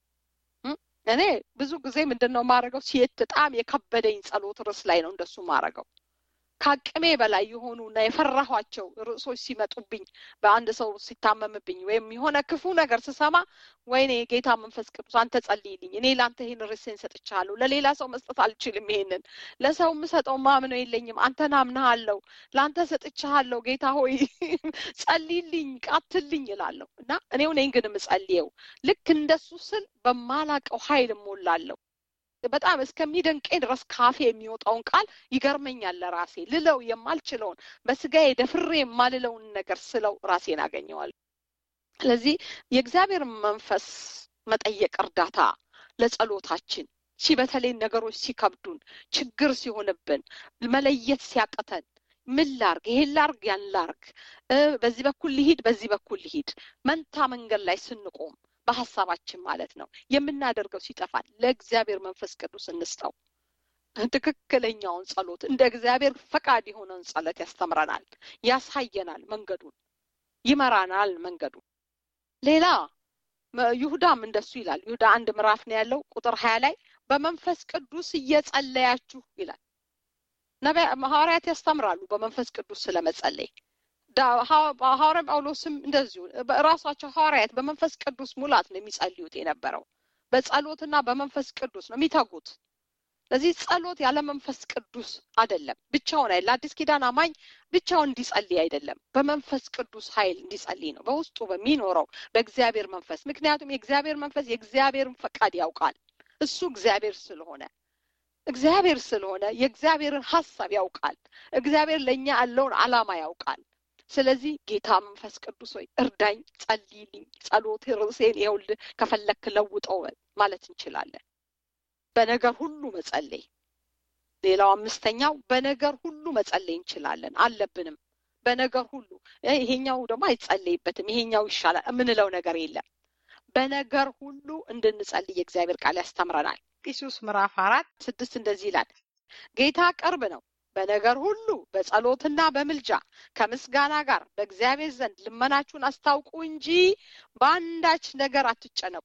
እኔ ብዙ ጊዜ ምንድን ነው የማደርገው? ሴት በጣም የከበደኝ ጸሎት ርዕስ ላይ ነው እንደሱ ማድረገው። ከአቅሜ በላይ የሆኑ እና የፈራኋቸው ርዕሶች ሲመጡብኝ በአንድ ሰው ሲታመምብኝ ወይም የሆነ ክፉ ነገር ስሰማ ወይኔ ጌታ መንፈስ ቅዱስ አንተ ጸልይልኝ፣ እኔ ለአንተ ይህን ርዕሴን ሰጥቻለሁ፣ ለሌላ ሰው መስጠት አልችልም፣ ይሄንን ለሰው የምሰጠው ማምነው የለኝም፣ አንተን አምናሃለሁ፣ ለአንተ ሰጥቻለሁ፣ ጌታ ሆይ ጸልይልኝ፣ ቃትልኝ እላለሁ እና እኔው ነኝ ግን የምጸልየው ልክ እንደሱ ስል በማላቀው ኃይል እሞላለሁ። በጣም እስከሚደንቀኝ ድረስ ካፌ የሚወጣውን ቃል ይገርመኛል። ለራሴ ልለው የማልችለውን በስጋዬ ደፍሬ የማልለውን ነገር ስለው ራሴን አገኘዋለሁ። ስለዚህ የእግዚአብሔር መንፈስ መጠየቅ እርዳታ ለጸሎታችን ሺ በተለይ ነገሮች ሲከብዱን፣ ችግር ሲሆንብን፣ መለየት ሲያቅተን ምን ላርግ፣ ይሄን ላርግ፣ ያን ላርግ፣ በዚህ በኩል ልሂድ፣ በዚህ በኩል ልሂድ፣ መንታ መንገድ ላይ ስንቆም በሀሳባችን ማለት ነው የምናደርገው ሲጠፋል፣ ለእግዚአብሔር መንፈስ ቅዱስ እንስጠው። ትክክለኛውን ጸሎት እንደ እግዚአብሔር ፈቃድ የሆነውን ጸሎት ያስተምረናል፣ ያሳየናል፣ መንገዱን ይመራናል መንገዱን። ሌላ ይሁዳም እንደሱ ይላል። ይሁዳ አንድ ምዕራፍ ነው ያለው ቁጥር ሀያ ላይ በመንፈስ ቅዱስ እየጸለያችሁ ይላል። ነቢያ ሐዋርያት ያስተምራሉ በመንፈስ ቅዱስ ስለመጸለይ ሐዋርያ ጳውሎስም እንደዚሁ ራሳቸው ሐዋርያት በመንፈስ ቅዱስ ሙላት ነው የሚጸልዩት የነበረው። በጸሎትና በመንፈስ ቅዱስ ነው የሚተጉት። ስለዚህ ጸሎት ያለ መንፈስ ቅዱስ አይደለም፣ ብቻውን አይደል። አዲስ ኪዳን አማኝ ብቻውን እንዲጸልይ አይደለም፣ በመንፈስ ቅዱስ ኃይል እንዲጸልይ ነው፣ በውስጡ በሚኖረው በእግዚአብሔር መንፈስ። ምክንያቱም የእግዚአብሔር መንፈስ የእግዚአብሔርን ፈቃድ ያውቃል። እሱ እግዚአብሔር ስለሆነ እግዚአብሔር ስለሆነ የእግዚአብሔርን ሀሳብ ያውቃል። እግዚአብሔር ለእኛ ያለውን ዓላማ ያውቃል። ስለዚህ ጌታ መንፈስ ቅዱስ ሆይ እርዳኝ፣ ጸልይልኝ፣ ጸሎት ርዕሴን ይኸውልህ ከፈለክ ለውጠው ማለት እንችላለን። በነገር ሁሉ መጸለይ። ሌላው አምስተኛው በነገር ሁሉ መጸለይ እንችላለን አለብንም። በነገር ሁሉ ይሄኛው ደግሞ አይጸለይበትም፣ ይሄኛው ይሻላል የምንለው ነገር የለም። በነገር ሁሉ እንድንጸልይ የእግዚአብሔር ቃል ያስተምረናል። ፊልጵስዩስ ምዕራፍ አራት ስድስት እንደዚህ ይላል፣ ጌታ ቅርብ ነው በነገር ሁሉ በጸሎትና በምልጃ ከምስጋና ጋር በእግዚአብሔር ዘንድ ልመናችሁን አስታውቁ እንጂ በአንዳች ነገር አትጨነቁ።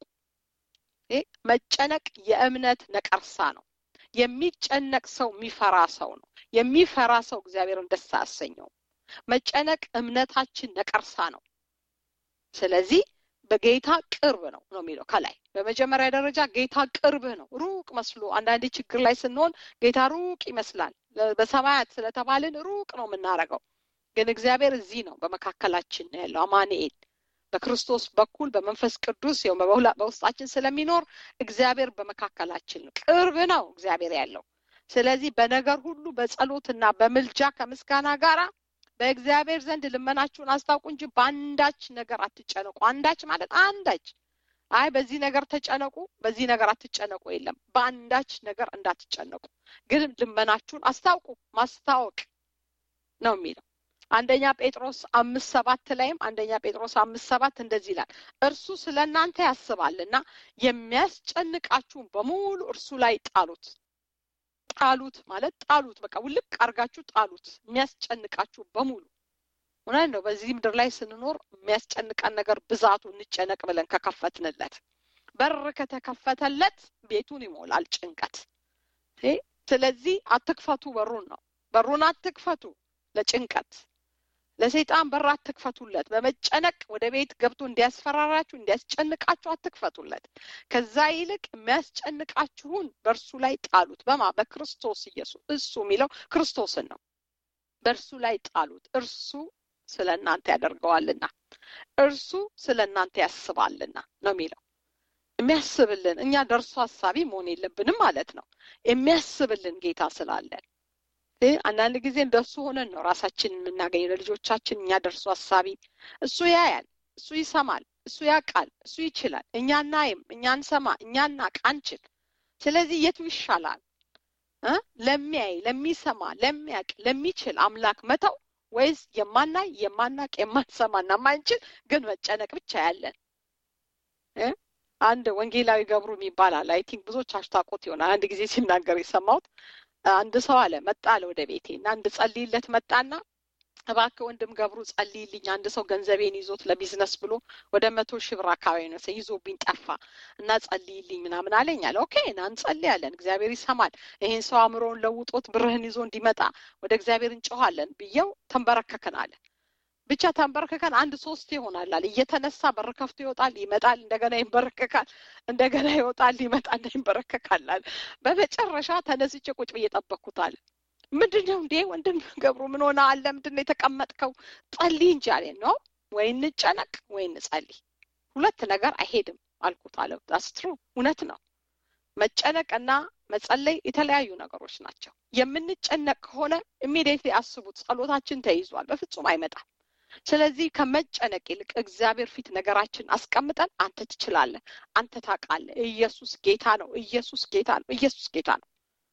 መጨነቅ የእምነት ነቀርሳ ነው። የሚጨነቅ ሰው የሚፈራ ሰው ነው። የሚፈራ ሰው እግዚአብሔርን ደስ አያሰኘውም። መጨነቅ እምነታችን ነቀርሳ ነው። ስለዚህ በጌታ ቅርብ ነው ነው የሚለው ከላይ በመጀመሪያ ደረጃ ጌታ ቅርብህ ነው። ሩቅ መስሎ አንዳንዴ ችግር ላይ ስንሆን ጌታ ሩቅ ይመስላል። በሰማያት ስለተባልን ሩቅ ነው የምናደርገው፣ ግን እግዚአብሔር እዚህ ነው፣ በመካከላችን ነው ያለው አማኑኤል በክርስቶስ በኩል በመንፈስ ቅዱስ በውስጣችን ስለሚኖር እግዚአብሔር በመካከላችን ነው። ቅርብ ነው እግዚአብሔር ያለው። ስለዚህ በነገር ሁሉ በጸሎትና በምልጃ ከምስጋና ጋራ በእግዚአብሔር ዘንድ ልመናችሁን አስታውቁ እንጂ በአንዳች ነገር አትጨነቁ። አንዳች ማለት አንዳች፣ አይ በዚህ ነገር ተጨነቁ፣ በዚህ ነገር አትጨነቁ የለም። በአንዳች ነገር እንዳትጨነቁ ግን ልመናችሁን አስታውቁ። ማስታወቅ ነው የሚለው አንደኛ ጴጥሮስ አምስት ሰባት ላይም አንደኛ ጴጥሮስ አምስት ሰባት እንደዚህ ይላል፣ እርሱ ስለ እናንተ ያስባልና የሚያስጨንቃችሁን በሙሉ እርሱ ላይ ጣሉት። ጣሉት ማለት ጣሉት፣ በቃ ውልቅ አርጋችሁ ጣሉት። የሚያስጨንቃችሁ በሙሉ እውነት ነው። በዚህ ምድር ላይ ስንኖር የሚያስጨንቀን ነገር ብዛቱ እንጨነቅ ብለን ከከፈትንለት በር ከተከፈተለት ቤቱን ይሞላል ጭንቀት። ስለዚህ አትክፈቱ በሩን ነው በሩን አትክፈቱ ለጭንቀት ለሰይጣን በር አትክፈቱለት። በመጨነቅ ወደ ቤት ገብቶ እንዲያስፈራራችሁ እንዲያስጨንቃችሁ አትክፈቱለት። ከዛ ይልቅ የሚያስጨንቃችሁን በእርሱ ላይ ጣሉት። በማ በክርስቶስ ኢየሱስ። እሱ የሚለው ክርስቶስን ነው። በእርሱ ላይ ጣሉት። እርሱ ስለ እናንተ ያደርገዋልና፣ እርሱ ስለ እናንተ ያስባልና ነው የሚለው የሚያስብልን። እኛ ደርሶ ሀሳቢ መሆን የለብንም ማለት ነው። የሚያስብልን ጌታ ስላለን አንዳንድ ጊዜ እንደሱ ሆነን ነው ራሳችንን የምናገኘው። ለልጆቻችን እኛ ደርሶ ሀሳቢ፣ እሱ ያያል፣ እሱ ይሰማል፣ እሱ ያውቃል፣ እሱ ይችላል። እኛ እናይም፣ እኛ እንሰማ፣ እኛ እናቅ አንችል። ስለዚህ የቱ ይሻላል? ለሚያይ፣ ለሚሰማ፣ ለሚያውቅ፣ ለሚችል አምላክ መተው ወይስ የማናይ፣ የማናቅ፣ የማንሰማና የማንችል ግን መጨነቅ ብቻ ያለን አንድ ወንጌላዊ ገብሩ የሚባል አለ። አይ ቲንክ ብዙዎቻችሁ ታውቁት ይሆናል። አንድ ጊዜ ሲናገር የሰማሁት አንድ ሰው አለ መጣ አለ ወደ ቤቴ እና አንድ ጸልይለት መጣና እባክህ ወንድም ገብሩ ጸልይልኝ፣ አንድ ሰው ገንዘቤን ይዞት ለቢዝነስ ብሎ ወደ መቶ ሺህ ብር አካባቢ ነው ይዞብኝ ጠፋ እና ጸልይልኝ ምናምን አለኝ አለ። ኦኬ ና እንጸልያለን፣ እግዚአብሔር ይሰማል። ይሄን ሰው አእምሮውን ለውጦት ብርህን ይዞ እንዲመጣ ወደ እግዚአብሔር እንጮኋለን ብየው ተንበረከክን አለ። ብቻ ተንበርክከን አንድ ሶስት ይሆናል አለ። እየተነሳ በር ከፍቶ ይወጣል፣ ይመጣል፣ እንደገና ይንበረከካል፣ እንደገና ይወጣል፣ ይመጣል፣ ይንበረከካል አለ። በመጨረሻ ተነስቼ ቁጭ ብዬ ጠበቅኩት አለ። ምንድን ነው እንዴ ወንድም ገብሩ ምን ሆነ አለ። ምንድን ነው የተቀመጥከው? ጸልይ እንጂ አለ። ነው ወይ እንጨነቅ ወይ እንጸልይ፣ ሁለት ነገር አይሄድም አልኩት አለ። ዳስትሩ እውነት ነው። መጨነቅና መጸለይ የተለያዩ ነገሮች ናቸው። የምንጨነቅ ከሆነ ኢሚዲየትሊ አስቡት፣ ጸሎታችን ተይዟል፣ በፍጹም አይመጣም። ስለዚህ ከመጨነቅ ይልቅ እግዚአብሔር ፊት ነገራችን አስቀምጠን አንተ ትችላለህ፣ አንተ ታውቃለህ፣ ኢየሱስ ጌታ ነው፣ ኢየሱስ ጌታ ነው፣ ኢየሱስ ጌታ ነው።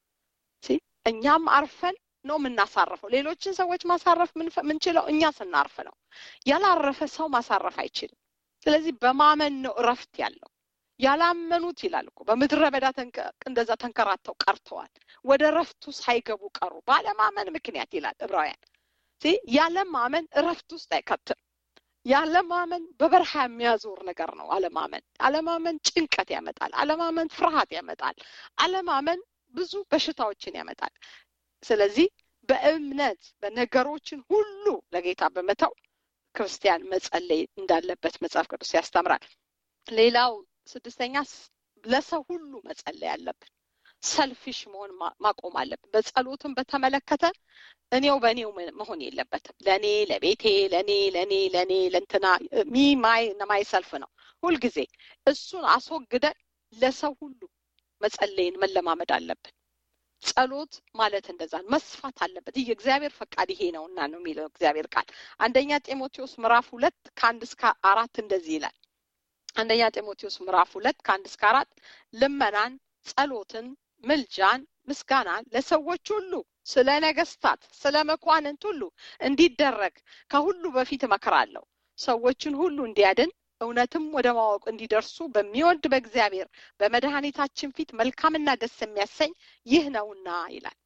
እኛም አርፈን ነው የምናሳርፈው። ሌሎችን ሰዎች ማሳረፍ ምንችለው እኛ ስናርፍ ነው። ያላረፈ ሰው ማሳረፍ አይችልም። ስለዚህ በማመን ነው እረፍት ያለው። ያላመኑት ይላል እኮ በምድረ በዳ እንደዛ ተንከራተው ቀርተዋል፣ ወደ እረፍቱ ሳይገቡ ቀሩ ባለማመን ምክንያት ይላል ዕብራውያን። ያለማመን እረፍት ውስጥ አይከትም። ያለማመን በበረሃ የሚያዞር ነገር ነው። አለማመን አለማመን ጭንቀት ያመጣል። አለማመን ፍርሃት ያመጣል። አለማመን ብዙ በሽታዎችን ያመጣል። ስለዚህ በእምነት በነገሮችን ሁሉ ለጌታ በመተው ክርስቲያን መጸለይ እንዳለበት መጽሐፍ ቅዱስ ያስተምራል። ሌላው ስድስተኛ ለሰው ሁሉ መጸለይ አለብን። ሰልፊሽ መሆን ማቆም አለብን። በጸሎትን በተመለከተ እኔው በእኔው መሆን የለበትም። ለእኔ ለቤቴ፣ ለእኔ ለእኔ ለእኔ ለእንትና ሚ ማይ ማይ ሰልፍ ነው ሁልጊዜ። እሱን አስወግደን ለሰው ሁሉ መጸለይን መለማመድ አለብን። ጸሎት ማለት እንደዛ መስፋት አለበት። ይህ እግዚአብሔር ፈቃድ ይሄ ነው እና ነው የሚለው እግዚአብሔር ቃል አንደኛ ጢሞቴዎስ ምዕራፍ ሁለት ከአንድ እስከ አራት እንደዚህ ይላል። አንደኛ ጢሞቴዎስ ምዕራፍ ሁለት ከአንድ እስከ አራት ልመናን፣ ጸሎትን፣ ምልጃን፣ ምስጋናን ለሰዎች ሁሉ ስለ ነገስታት፣ ስለ መኳንንት ሁሉ እንዲደረግ ከሁሉ በፊት እመክራለሁ። ሰዎችን ሁሉ እንዲያድን እውነትም ወደ ማወቅ እንዲደርሱ በሚወድ በእግዚአብሔር በመድኃኒታችን ፊት መልካምና ደስ የሚያሰኝ ይህ ነውና ይላል።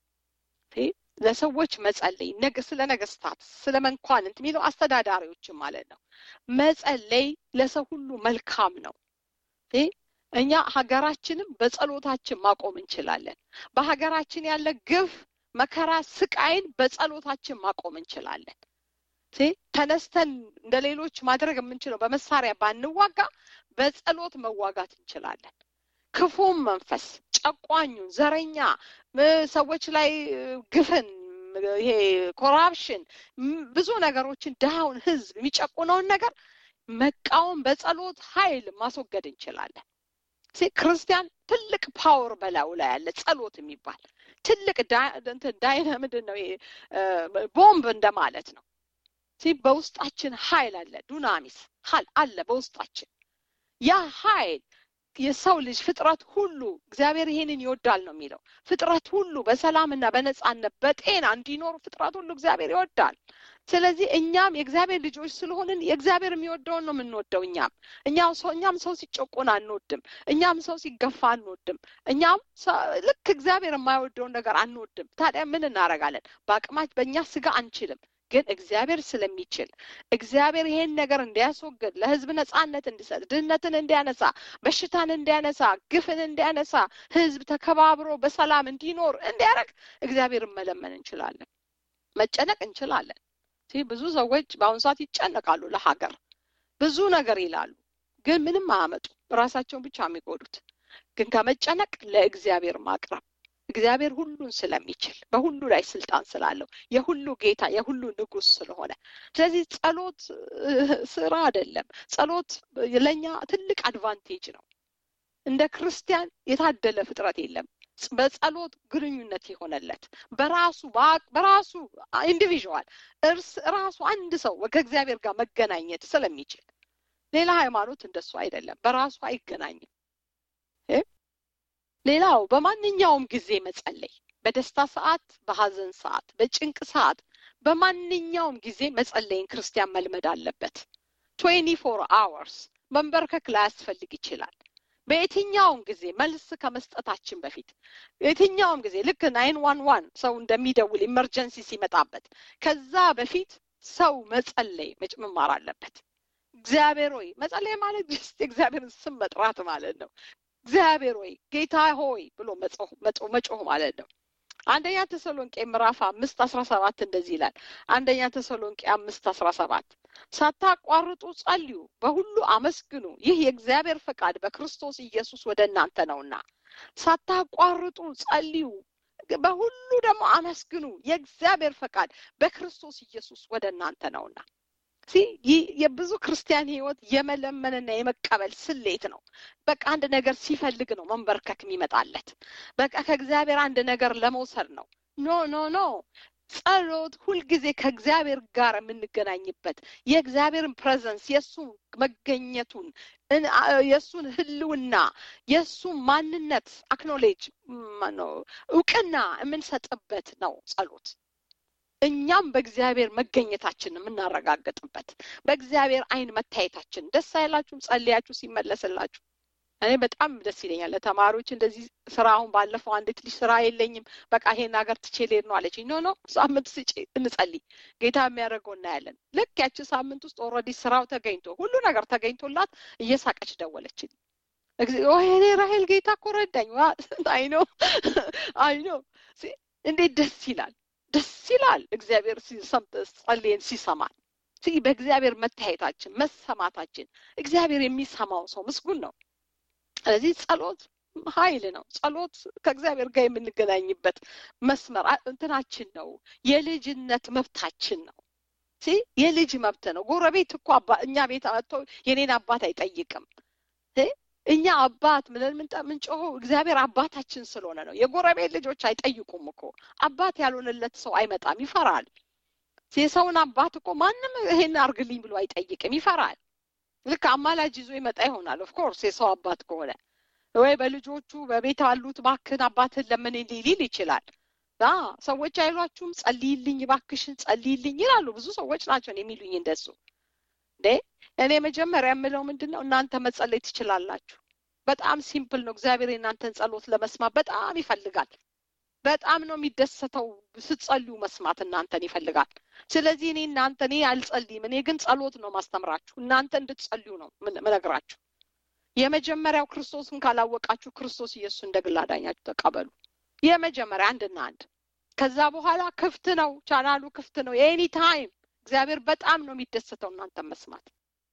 ለሰዎች መጸለይ ስለ ነገስታት፣ ስለ መኳንንት የሚለው አስተዳዳሪዎችን ማለት ነው። መጸለይ ለሰው ሁሉ መልካም ነው። እኛ ሀገራችንም በጸሎታችን ማቆም እንችላለን። በሀገራችን ያለ ግፍ፣ መከራ፣ ስቃይን በጸሎታችን ማቆም እንችላለን። ተነስተን እንደ ሌሎች ማድረግ የምንችለው በመሳሪያ ባንዋጋ በጸሎት መዋጋት እንችላለን። ክፉም መንፈስ ጨቋኙን፣ ዘረኛ ሰዎች ላይ ግፍን፣ ይሄ ኮራፕሽን፣ ብዙ ነገሮችን ድሃውን ህዝብ የሚጨቁነውን ነገር መቃወም በጸሎት ኃይል ማስወገድ እንችላለን። ክርስቲያን ትልቅ ፓወር በላዩ ላይ ያለ ጸሎት የሚባል ትልቅ ዳይና ምንድን ነው ቦምብ እንደማለት ነው። በውስጣችን ኃይል አለ፣ ዱናሚስ አለ በውስጣችን። ያ ኃይል የሰው ልጅ ፍጥረት ሁሉ እግዚአብሔር ይሄንን ይወዳል ነው የሚለው። ፍጥረት ሁሉ በሰላምና በነጻነት በጤና እንዲኖሩ ፍጥረት ሁሉ እግዚአብሔር ይወዳል። ስለዚህ እኛም የእግዚአብሔር ልጆች ስለሆንን የእግዚአብሔር የሚወደውን ነው የምንወደው። እኛም እኛም ሰው እኛም ሰው ሲጨቆን አንወድም። እኛም ሰው ሲገፋ አንወድም። እኛም ልክ እግዚአብሔር የማይወደውን ነገር አንወድም። ታዲያ ምን እናደርጋለን? በአቅማች በእኛ ስጋ አንችልም፣ ግን እግዚአብሔር ስለሚችል እግዚአብሔር ይሄን ነገር እንዲያስወግድ ለህዝብ ነጻነት እንዲሰጥ ድህነትን እንዲያነሳ በሽታን እንዲያነሳ ግፍን እንዲያነሳ ህዝብ ተከባብሮ በሰላም እንዲኖር እንዲያደርግ እግዚአብሔርን መለመን እንችላለን መጨነቅ እንችላለን ብዙ ሰዎች በአሁኑ ሰዓት ይጨነቃሉ ለሀገር ብዙ ነገር ይላሉ ግን ምንም አያመጡ ራሳቸውን ብቻ የሚጎዱት ግን ከመጨነቅ ለእግዚአብሔር ማቅረብ እግዚአብሔር ሁሉን ስለሚችል በሁሉ ላይ ስልጣን ስላለው የሁሉ ጌታ የሁሉ ንጉስ ስለሆነ ስለዚህ ጸሎት ስራ አይደለም ጸሎት ለእኛ ትልቅ አድቫንቴጅ ነው እንደ ክርስቲያን የታደለ ፍጥረት የለም በጸሎት ግንኙነት የሆነለት በራሱ በራሱ ኢንዲቪዥዋል እርስ ራሱ አንድ ሰው ከእግዚአብሔር ጋር መገናኘት ስለሚችል ሌላ ሃይማኖት እንደሱ አይደለም በራሱ አይገናኝም ሌላው በማንኛውም ጊዜ መጸለይ በደስታ ሰዓት በሀዘን ሰዓት በጭንቅ ሰዓት በማንኛውም ጊዜ መጸለይን ክርስቲያን መልመድ አለበት ትዌንቲ ፎር አወርስ መንበርከክ ላያስፈልግ ይችላል በየትኛውም ጊዜ መልስ ከመስጠታችን በፊት የትኛውም ጊዜ ልክ ናይን ዋን ዋን ሰው እንደሚደውል ኢመርጀንሲ ሲመጣበት ከዛ በፊት ሰው መጸለይ መማር አለበት እግዚአብሔር ሆይ መጸለይ ማለት እግዚአብሔርን ስም መጥራት ማለት ነው እግዚአብሔር ሆይ ጌታ ሆይ ብሎ መጮህ ማለት ነው አንደኛ ተሰሎንቄ ምዕራፍ አምስት አስራ ሰባት እንደዚህ ይላል አንደኛ ተሰሎንቄ አምስት አስራ ሰባት ሳታቋርጡ ጸልዩ በሁሉ አመስግኑ ይህ የእግዚአብሔር ፈቃድ በክርስቶስ ኢየሱስ ወደ እናንተ ነውና ሳታቋርጡ ጸልዩ በሁሉ ደግሞ አመስግኑ የእግዚአብሔር ፈቃድ በክርስቶስ ኢየሱስ ወደ እናንተ ነውና የብዙ ክርስቲያን ህይወት የመለመንና የመቀበል ስሌት ነው በቃ አንድ ነገር ሲፈልግ ነው መንበርከክ የሚመጣለት በቃ ከእግዚአብሔር አንድ ነገር ለመውሰድ ነው ኖ ኖ ኖ ጸሎት ሁልጊዜ ከእግዚአብሔር ጋር የምንገናኝበት የእግዚአብሔርን ፕሬዘንስ የእሱን መገኘቱን የእሱን ህልውና የእሱን ማንነት አክኖሌጅ እውቅና የምንሰጥበት ነው ጸሎት እኛም በእግዚአብሔር መገኘታችን የምናረጋግጥበት በእግዚአብሔር አይን መታየታችን ደስ አይላችሁም ጸልያችሁ ሲመለስላችሁ እኔ በጣም ደስ ይለኛል ለተማሪዎች እንደዚህ ስራ አሁን ባለፈው አንዲት ልጅ ስራ የለኝም በቃ ይሄን ሀገር ትቼ ልሄድ ነው አለችኝ ኖ ኖ ሳምንት ስጪ እንጸልይ ጌታ የሚያደርገው እናያለን ልክ ያቺ ሳምንት ውስጥ ኦልሬዲ ስራው ተገኝቶ ሁሉ ነገር ተገኝቶላት እየሳቀች ደወለችልኝ ወይኔ ራሄል ጌታ እኮ ረዳኝ አይኖ አይኖ እንዴት ደስ ይላል ደስ ይላል እግዚአብሔር ጸልየን ሲሰማል በእግዚአብሔር መታየታችን መሰማታችን እግዚአብሔር የሚሰማው ሰው ምስጉን ነው ስለዚህ ጸሎት ኃይል ነው ጸሎት ከእግዚአብሔር ጋር የምንገናኝበት መስመር እንትናችን ነው የልጅነት መብታችን ነው የልጅ መብት ነው ጎረቤት እኮ እኛ ቤት መጥቶ የኔን አባት አይጠይቅም እኛ አባት ምንን ምንጮሆ እግዚአብሔር አባታችን ስለሆነ ነው የጎረቤት ልጆች አይጠይቁም እኮ አባት ያልሆነለት ሰው አይመጣም ይፈራል የሰውን አባት እኮ ማንም ይሄን አርግልኝ ብሎ አይጠይቅም ይፈራል ልክ አማላጅ ይዞ ይመጣ ይሆናል ኦፍኮርስ የሰው አባት ከሆነ ወይ በልጆቹ በቤት ያሉት ባክን አባትን ለምን ሊል ይችላል ሰዎች አይሏችሁም ጸልይልኝ ባክሽን ጸልይልኝ ይላሉ ብዙ ሰዎች ናቸው የሚሉኝ እንደሱ እንዴ እኔ መጀመሪያ የምለው ምንድን ነው እናንተ መጸለይ ትችላላችሁ በጣም ሲምፕል ነው እግዚአብሔር የእናንተን ጸሎት ለመስማት በጣም ይፈልጋል በጣም ነው የሚደሰተው ስትጸልዩ መስማት እናንተን ይፈልጋል ስለዚህ እኔ እናንተ እኔ አልጸልይም እኔ ግን ጸሎት ነው ማስተምራችሁ እናንተ እንድትጸልዩ ነው ምነግራችሁ የመጀመሪያው ክርስቶስን ካላወቃችሁ ክርስቶስ ኢየሱስ እንደ ግል አዳኛችሁ ተቀበሉ የመጀመሪያ አንድና አንድ ከዛ በኋላ ክፍት ነው ቻናሉ ክፍት ነው የኤኒ ታይም እግዚአብሔር በጣም ነው የሚደሰተው እናንተ መስማት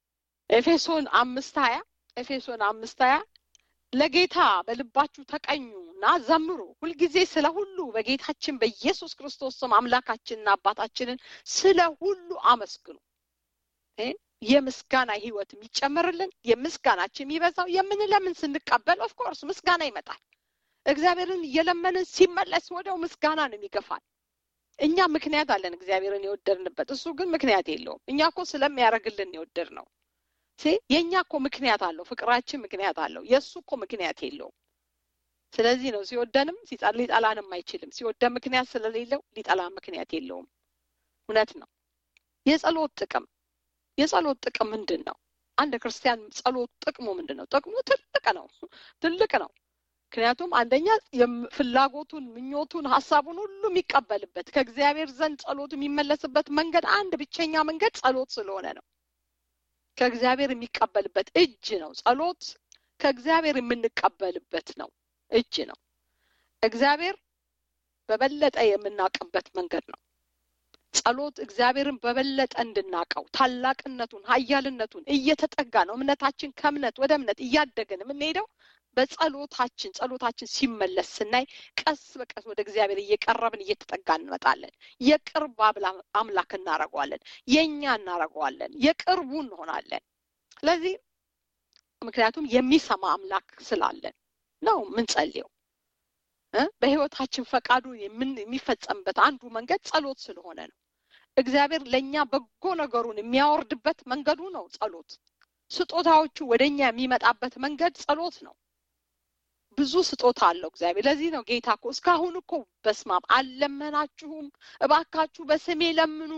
ኤፌሶን አምስት ሀያ ኤፌሶን አምስት ሀያ ለጌታ በልባችሁ ተቀኙ እና ዘምሩ ሁልጊዜ ስለ ሁሉ በጌታችን በኢየሱስ ክርስቶስ ስም አምላካችንና አባታችንን ስለ ሁሉ አመስግኑ የምስጋና ህይወት የሚጨመርልን የምስጋናችን የሚበዛው የምንለምን ስንቀበል ኦፍኮርስ ምስጋና ይመጣል እግዚአብሔርን እየለመንን ሲመለስ ወደው ምስጋና ነው የሚገፋል እኛ ምክንያት አለን እግዚአብሔርን የወደድንበት እሱ ግን ምክንያት የለውም እኛ እኮ ስለሚያደርግልን የወደድ ነው የእኛ እኮ ምክንያት አለው ፍቅራችን ምክንያት አለው የእሱ እኮ ምክንያት የለውም ስለዚህ ነው ሲወደንም ሊጠላንም አይችልም ሲወደን ምክንያት ስለሌለው ሊጠላ ምክንያት የለውም እውነት ነው የጸሎት ጥቅም የጸሎት ጥቅም ምንድን ነው አንድ ክርስቲያን ጸሎት ጥቅሙ ምንድን ነው ጥቅሙ ትልቅ ነው ትልቅ ነው ምክንያቱም አንደኛ ፍላጎቱን፣ ምኞቱን፣ ሀሳቡን ሁሉ የሚቀበልበት ከእግዚአብሔር ዘንድ ጸሎቱ የሚመለስበት መንገድ አንድ ብቸኛ መንገድ ጸሎት ስለሆነ ነው። ከእግዚአብሔር የሚቀበልበት እጅ ነው። ጸሎት ከእግዚአብሔር የምንቀበልበት ነው እጅ ነው። እግዚአብሔር በበለጠ የምናውቅበት መንገድ ነው። ጸሎት እግዚአብሔርን በበለጠ እንድናውቀው ታላቅነቱን፣ ኃያልነቱን እየተጠጋ ነው። እምነታችን ከእምነት ወደ እምነት እያደግን የምንሄደው በጸሎታችን ጸሎታችን ሲመለስ ስናይ ቀስ በቀስ ወደ እግዚአብሔር እየቀረብን እየተጠጋ እንመጣለን። የቅርብ አምላክ እናደርገዋለን። የእኛ እናደርገዋለን። የቅርቡ እንሆናለን። ስለዚህ ምክንያቱም የሚሰማ አምላክ ስላለን ነው ምንጸልየው። በህይወታችን ፈቃዱ የሚፈጸምበት አንዱ መንገድ ጸሎት ስለሆነ ነው። እግዚአብሔር ለእኛ በጎ ነገሩን የሚያወርድበት መንገዱ ነው ጸሎት። ስጦታዎቹ ወደ እኛ የሚመጣበት መንገድ ጸሎት ነው። ብዙ ስጦታ አለው እግዚአብሔር። ለዚህ ነው ጌታ እኮ እስካሁን እኮ በስማም አልለመናችሁም፣ እባካችሁ በስሜ ለምኑ።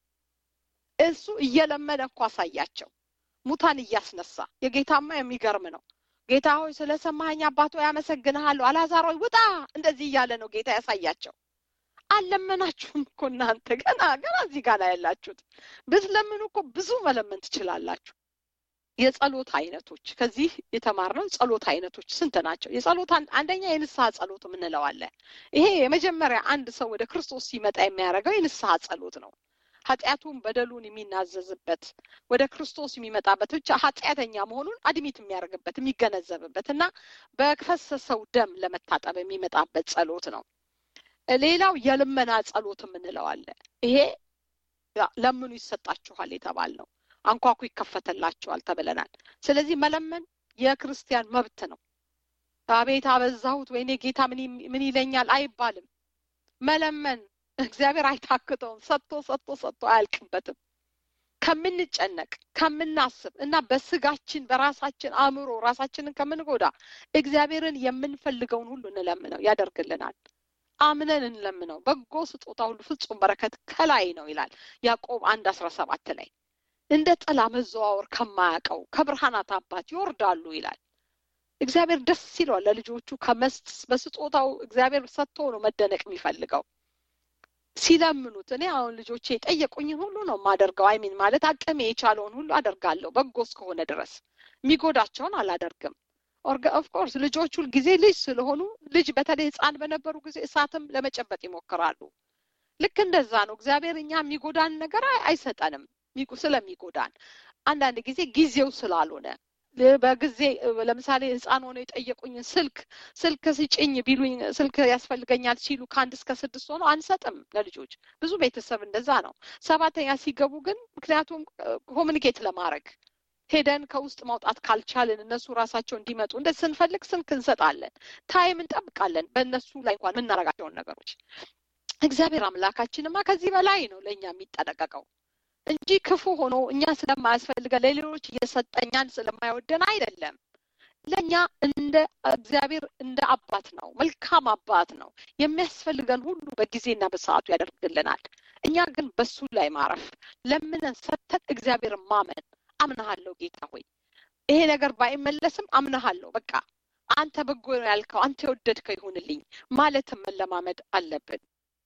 እሱ እየለመነ እኮ አሳያቸው፣ ሙታን እያስነሳ። የጌታማ የሚገርም ነው። ጌታ ሆይ ስለሰማኸኝ አባት ሆይ አመሰግንሃለሁ፣ አልዓዛር ሆይ ውጣ፣ እንደዚህ እያለ ነው ጌታ ያሳያቸው። አልለመናችሁም እኮ እናንተ ገና ገና እዚህ ጋር ላይ ያላችሁት። ብትለምኑ እኮ ብዙ መለመን ትችላላችሁ። የጸሎት አይነቶች ከዚህ የተማርነው ጸሎት አይነቶች ስንት ናቸው? የጸሎት አንደኛ የንስሐ ጸሎት የምንለው አለ። ይሄ የመጀመሪያ አንድ ሰው ወደ ክርስቶስ ሲመጣ የሚያደርገው የንስሐ ጸሎት ነው። ኃጢአቱን በደሉን የሚናዘዝበት ወደ ክርስቶስ የሚመጣበት ብቻ ኃጢአተኛ መሆኑን አድሚት የሚያደርግበት የሚገነዘብበት እና በፈሰሰው ደም ለመታጠብ የሚመጣበት ጸሎት ነው። ሌላው የልመና ጸሎት የምንለው አለ። ይሄ ለምኑ ይሰጣችኋል የተባል ነው። አንኳኩ ይከፈተላችኋል ተብለናል። ስለዚህ መለመን የክርስቲያን መብት ነው። አቤት አበዛሁት፣ ወይኔ ጌታ ምን ይለኛል አይባልም። መለመን እግዚአብሔር አይታክተውም። ሰጥቶ ሰጥቶ ሰጥቶ አያልቅበትም። ከምንጨነቅ ከምናስብ እና በስጋችን በራሳችን አእምሮ ራሳችንን ከምንጎዳ እግዚአብሔርን የምንፈልገውን ሁሉ እንለምነው ያደርግልናል። አምነን እንለምነው። በጎ ስጦታ ሁሉ ፍጹም በረከት ከላይ ነው ይላል ያዕቆብ አንድ አስራ ሰባት ላይ እንደ ጥላ መዘዋወር ከማያውቀው ከብርሃናት አባት ይወርዳሉ ይላል። እግዚአብሔር ደስ ይለዋል ለልጆቹ ከመስጥ በስጦታው እግዚአብሔር ሰጥቶ ነው መደነቅ የሚፈልገው ሲለምኑት። እኔ አሁን ልጆቼ የጠየቁኝን ሁሉ ነው የማደርገው። አይሚን ማለት አቅሜ የቻለውን ሁሉ አደርጋለሁ በጎ እስከሆነ ድረስ የሚጎዳቸውን አላደርግም። ኦፍኮርስ ልጆች ሁል ጊዜ ልጅ ስለሆኑ ልጅ በተለይ ሕፃን በነበሩ ጊዜ እሳትም ለመጨበጥ ይሞክራሉ። ልክ እንደዛ ነው። እግዚአብሔር እኛ የሚጎዳን ነገር አይሰጠንም ስለሚጎዳን አንዳንድ ጊዜ ጊዜው ስላልሆነ በጊዜ ለምሳሌ ህፃን ሆነው የጠየቁኝን ስልክ ስልክ ስጭኝ ቢሉኝ ስልክ ያስፈልገኛል ሲሉ ከአንድ እስከ ስድስት ሆነው አንሰጥም ለልጆች። ብዙ ቤተሰብ እንደዛ ነው። ሰባተኛ ሲገቡ ግን ምክንያቱም ኮሚኒኬት ለማድረግ ሄደን ከውስጥ ማውጣት ካልቻልን እነሱ ራሳቸው እንዲመጡ እንደ ስንፈልግ ስልክ እንሰጣለን። ታይም እንጠብቃለን በእነሱ ላይ እንኳን የምናደርጋቸውን ነገሮች። እግዚአብሔር አምላካችንማ ከዚህ በላይ ነው ለእኛ የሚጠነቀቀው እንጂ ክፉ ሆኖ እኛ ስለማያስፈልገን ለሌሎች እየሰጠኛን ስለማይወደን አይደለም። ለእኛ እንደ እግዚአብሔር እንደ አባት ነው፣ መልካም አባት ነው። የሚያስፈልገን ሁሉ በጊዜና በሰዓቱ ያደርግልናል። እኛ ግን በሱ ላይ ማረፍ ለምነን ሰተን እግዚአብሔርን ማመን አምናሃለሁ ጌታ ሆይ ይሄ ነገር ባይመለስም አምናሃለሁ፣ በቃ አንተ በጎ ነው ያልከው አንተ የወደድከው ይሁንልኝ ማለትም መለማመድ አለብን።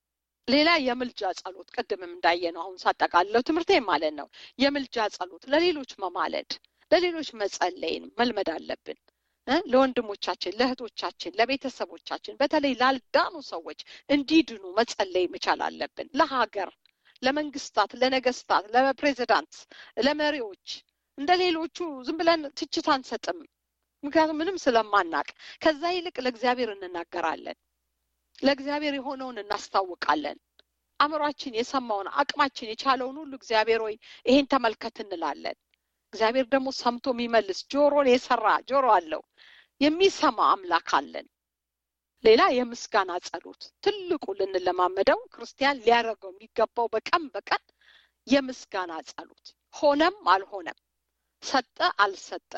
ሌላ የምልጃ ጸሎት ቅድምም እንዳየነው አሁን ሳጠቃልለው ትምህርቴ ማለት ነው። የምልጃ ጸሎት ለሌሎች መማለድ ለሌሎች መጸለይን መልመድ አለብን። ለወንድሞቻችን፣ ለእህቶቻችን፣ ለቤተሰቦቻችን በተለይ ላልዳኑ ሰዎች እንዲድኑ መጸለይ መቻል አለብን። ለሀገር፣ ለመንግስታት፣ ለነገስታት፣ ለፕሬዚዳንት፣ ለመሪዎች እንደ ሌሎቹ ዝም ብለን ትችት አንሰጥም። ምክንያቱም ምንም ስለማናቅ ከዛ ይልቅ ለእግዚአብሔር እንናገራለን። ለእግዚአብሔር የሆነውን እናስታውቃለን። አእምሯችን የሰማውን አቅማችን የቻለውን ሁሉ እግዚአብሔር ሆይ ይሄን ተመልከት እንላለን። እግዚአብሔር ደግሞ ሰምቶ የሚመልስ ጆሮን የሰራ ጆሮ አለው። የሚሰማ አምላክ አለን። ሌላ የምስጋና ጸሎት ትልቁ ልንለማመደው ክርስቲያን ሊያደርገው የሚገባው በቀን በቀን የምስጋና ጸሎት ሆነም አልሆነም፣ ሰጠ አልሰጠ፣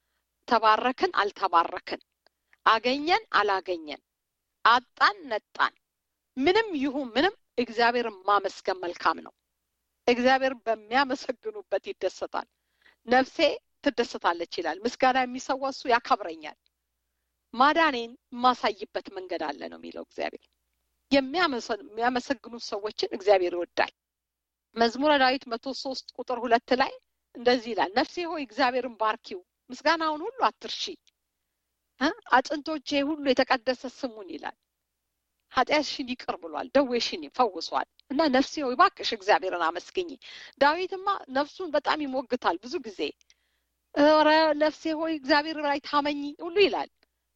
ተባረክን አልተባረክን፣ አገኘን አላገኘን አጣን ነጣን፣ ምንም ይሁን ምንም እግዚአብሔርን ማመስገን መልካም ነው። እግዚአብሔር በሚያመሰግኑበት ይደሰታል፣ ነፍሴ ትደሰታለች ይላል። ምስጋና የሚሰዋ እሱ ያከብረኛል። ማዳኔን የማሳይበት መንገድ አለ ነው የሚለው እግዚአብሔር። የሚያመሰግኑት ሰዎችን እግዚአብሔር ይወዳል። መዝሙረ ዳዊት መቶ ሶስት ቁጥር ሁለት ላይ እንደዚህ ይላል፣ ነፍሴ ሆይ እግዚአብሔርን ባርኪው፣ ምስጋናውን ሁሉ አትርሺ፣ አጥንቶቼ ሁሉ የተቀደሰ ስሙን ይላል። ኃጢአትሽን ይቅር ብሏል፣ ደዌሽን ፈውሷል። እና ነፍሴ ሆይ እባክሽ እግዚአብሔርን አመስግኝ። ዳዊትማ ነፍሱን በጣም ይሞግታል ብዙ ጊዜ። ኧረ ነፍሴ ሆይ እግዚአብሔር ላይ ታመኝ ሁሉ ይላል።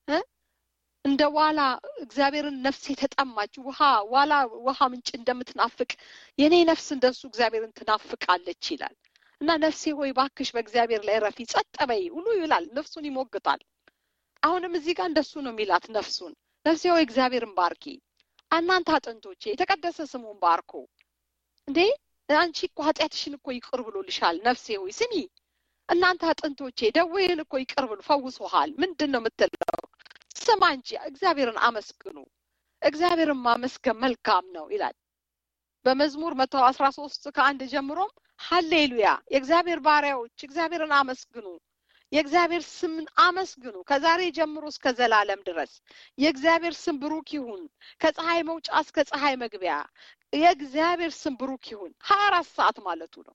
እንደ ዋላ እግዚአብሔርን ነፍሴ ተጠማች፣ ውሃ ዋላ ውሃ ምንጭ እንደምትናፍቅ የኔ ነፍስ እንደሱ እግዚአብሔርን ትናፍቃለች ይላል። እና ነፍሴ ሆይ እባክሽ በእግዚአብሔር ላይ ረፊ፣ ጸጥ በይ ሁሉ ይላል። ነፍሱን ይሞግታል። አሁንም እዚህ ጋር እንደሱ ነው የሚላት ነፍሱን። ነፍሴ ሆይ እግዚአብሔርን ባርኪ እናንተ አጥንቶቼ የተቀደሰ ስሙን ባርኮ። እንዴ አንቺ እኮ ኃጢአትሽን እኮ ይቅር ብሎልሻል። ነፍሴ ሆይ ስሚ፣ እናንተ አጥንቶቼ ደዌህን እኮ ይቅር ብሎ ፈውሶሃል። ምንድን ነው የምትለው? ስማ እንጂ እግዚአብሔርን አመስግኑ። እግዚአብሔርን ማመስገን መልካም ነው ይላል በመዝሙር መቶ አስራ ሶስት ከአንድ ጀምሮም ሀሌሉያ የእግዚአብሔር ባሪያዎች እግዚአብሔርን አመስግኑ የእግዚአብሔር ስምን አመስግኑ ከዛሬ ጀምሮ እስከ ዘላለም ድረስ የእግዚአብሔር ስም ብሩክ ይሁን ከፀሐይ መውጫ እስከ ፀሐይ መግቢያ የእግዚአብሔር ስም ብሩክ ይሁን ሀያ አራት ሰዓት ማለቱ ነው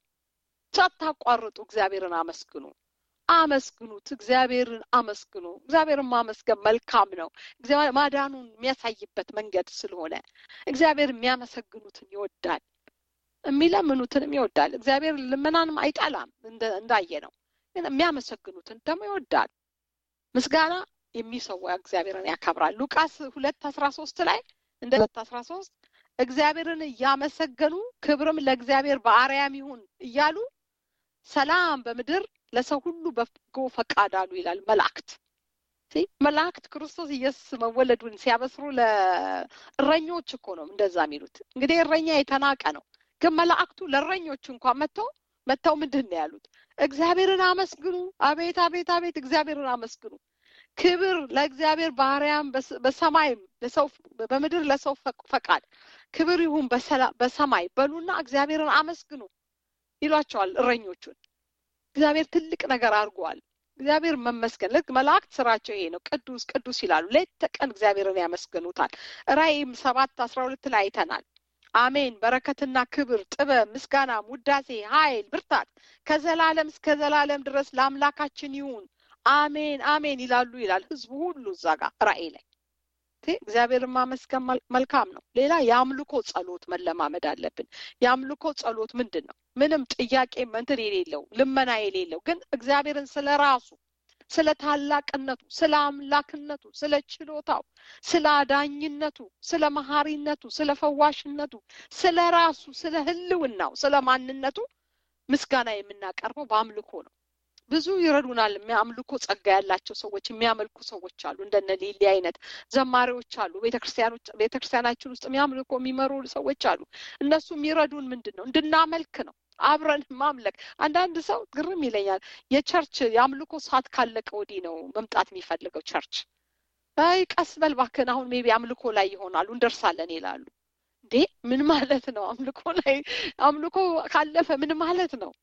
ሳታቋርጡ እግዚአብሔርን አመስግኑ አመስግኑት እግዚአብሔርን አመስግኑ እግዚአብሔርን ማመስገን መልካም ነው ማዳኑን የሚያሳይበት መንገድ ስለሆነ እግዚአብሔር የሚያመሰግኑትን ይወዳል የሚለምኑትንም ይወዳል እግዚአብሔር ልመናንም አይጠላም እንዳየ ነው ግን የሚያመሰግኑትን ደግሞ ይወዳል ምስጋና የሚሰዋ እግዚአብሔርን ያከብራል ሉቃስ ሁለት አስራ ሶስት ላይ እንደ ሁለት አስራ ሶስት እግዚአብሔርን እያመሰገኑ ክብርም ለእግዚአብሔር በአርያም ይሁን እያሉ ሰላም በምድር ለሰው ሁሉ በጎ ፈቃድ አሉ ይላል መላእክት መላእክት ክርስቶስ ኢየሱስ መወለዱን ሲያበስሩ ለእረኞች እኮ ነው እንደዛ የሚሉት እንግዲህ እረኛ የተናቀ ነው ግን መላእክቱ ለእረኞች እንኳን መጥተው መጥተው ምንድን ነው ያሉት እግዚአብሔርን አመስግኑ አቤት አቤት አቤት እግዚአብሔርን አመስግኑ ክብር ለእግዚአብሔር ባህርያም በሰማይም ለሰው በምድር ለሰው ፈቃድ ክብር ይሁን በሰማይ በሉና እግዚአብሔርን አመስግኑ ይሏቸዋል እረኞቹን እግዚአብሔር ትልቅ ነገር አድርጓል እግዚአብሔር መመስገን ልክ መላእክት ስራቸው ይሄ ነው ቅዱስ ቅዱስ ይላሉ ሌት ተቀን እግዚአብሔርን ያመስግኑታል ራእይም ሰባት አስራ ሁለት ላይ አይተናል አሜን በረከትና ክብር ጥበብ ምስጋናም ውዳሴ ሀይል ብርታት ከዘላለም እስከ ዘላለም ድረስ ለአምላካችን ይሁን አሜን አሜን ይላሉ ይላል ህዝቡ ሁሉ እዛ ጋር ራእይ ላይ እግዚአብሔርን ማመስገን መልካም ነው ሌላ የአምልኮ ጸሎት መለማመድ አለብን የአምልኮ ጸሎት ምንድን ነው ምንም ጥያቄ መንትን የሌለው ልመና የሌለው ግን እግዚአብሔርን ስለ ራሱ ስለ ታላቅነቱ ስለ አምላክነቱ ስለ ችሎታው ስለ አዳኝነቱ ስለ መሀሪነቱ ስለ ፈዋሽነቱ ስለ ራሱ ስለ ህልውናው ስለ ማንነቱ ምስጋና የምናቀርበው በአምልኮ ነው ብዙ ይረዱናል የሚያምልኮ ጸጋ ያላቸው ሰዎች የሚያመልኩ ሰዎች አሉ እንደነ ሊሊ አይነት ዘማሪዎች አሉ ቤተክርስቲያናችን ውስጥ የሚያምልኮ የሚመሩ ሰዎች አሉ እነሱ የሚረዱን ምንድን ነው እንድናመልክ ነው አብረን ማምለክ አንዳንድ ሰው ግርም ይለኛል የቸርች የአምልኮ ሰዓት ካለቀ ወዲህ ነው መምጣት የሚፈልገው ቸርች አይ ቀስ በል እባክህን አሁን ሜቢ አምልኮ ላይ ይሆናሉ እንደርሳለን ይላሉ እንዴ ምን ማለት ነው አምልኮ ላይ አምልኮ ካለፈ ምን ማለት ነው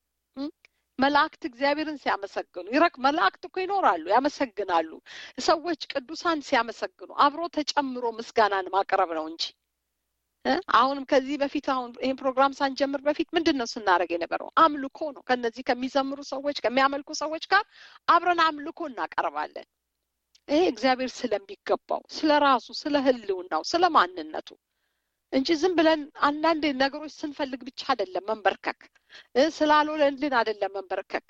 መላእክት እግዚአብሔርን ሲያመሰግኑ ይረክ መላእክት እኮ ይኖራሉ ያመሰግናሉ ሰዎች ቅዱሳን ሲያመሰግኑ አብሮ ተጨምሮ ምስጋናን ማቅረብ ነው እንጂ አሁንም ከዚህ በፊት አሁን ይህን ፕሮግራም ሳንጀምር በፊት ምንድን ነው ስናደርግ የነበረው አምልኮ ነው ከነዚህ ከሚዘምሩ ሰዎች ከሚያመልኩ ሰዎች ጋር አብረን አምልኮ እናቀርባለን ይሄ እግዚአብሔር ስለሚገባው ስለ ራሱ ስለ ህልውናው ስለ ማንነቱ እንጂ ዝም ብለን አንዳንድ ነገሮች ስንፈልግ ብቻ አይደለም መንበርከክ ስላልሆነልን አይደለም መንበርከክ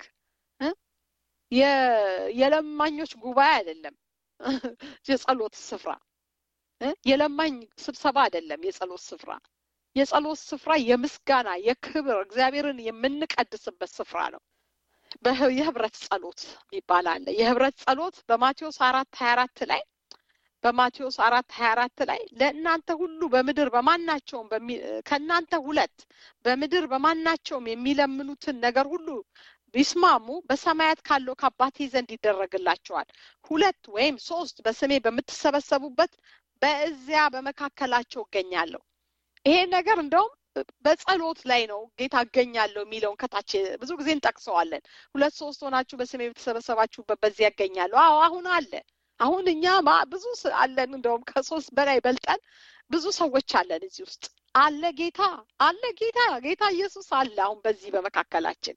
የለማኞች ጉባኤ አይደለም የጸሎት ስፍራ የለማኝ ስብሰባ አይደለም የጸሎት ስፍራ የጸሎት ስፍራ የምስጋና የክብር እግዚአብሔርን የምንቀድስበት ስፍራ ነው የህብረት ጸሎት ይባል አለ የህብረት ጸሎት በማቴዎስ አራት ሀያ አራት ላይ በማቴዎስ አራት ሀያ አራት ላይ ለእናንተ ሁሉ በምድር በማናቸውም ከእናንተ ሁለት በምድር በማናቸውም የሚለምኑትን ነገር ሁሉ ቢስማሙ በሰማያት ካለው ከአባቴ ዘንድ ይደረግላቸዋል ሁለት ወይም ሶስት በስሜ በምትሰበሰቡበት በዚያ በመካከላቸው እገኛለሁ ይሄ ነገር እንደውም በጸሎት ላይ ነው ጌታ እገኛለሁ የሚለውን ከታች ብዙ ጊዜ እንጠቅሰዋለን ሁለት ሶስት ሆናችሁ በስሜ የተሰበሰባችሁበት በዚያ እገኛለሁ አዎ አሁን አለ አሁን እኛ ብዙ አለን፣ እንደውም ከሶስት በላይ በልጠን ብዙ ሰዎች አለን እዚህ ውስጥ አለ ጌታ አለ ጌታ ጌታ ኢየሱስ አለ። አሁን በዚህ በመካከላችን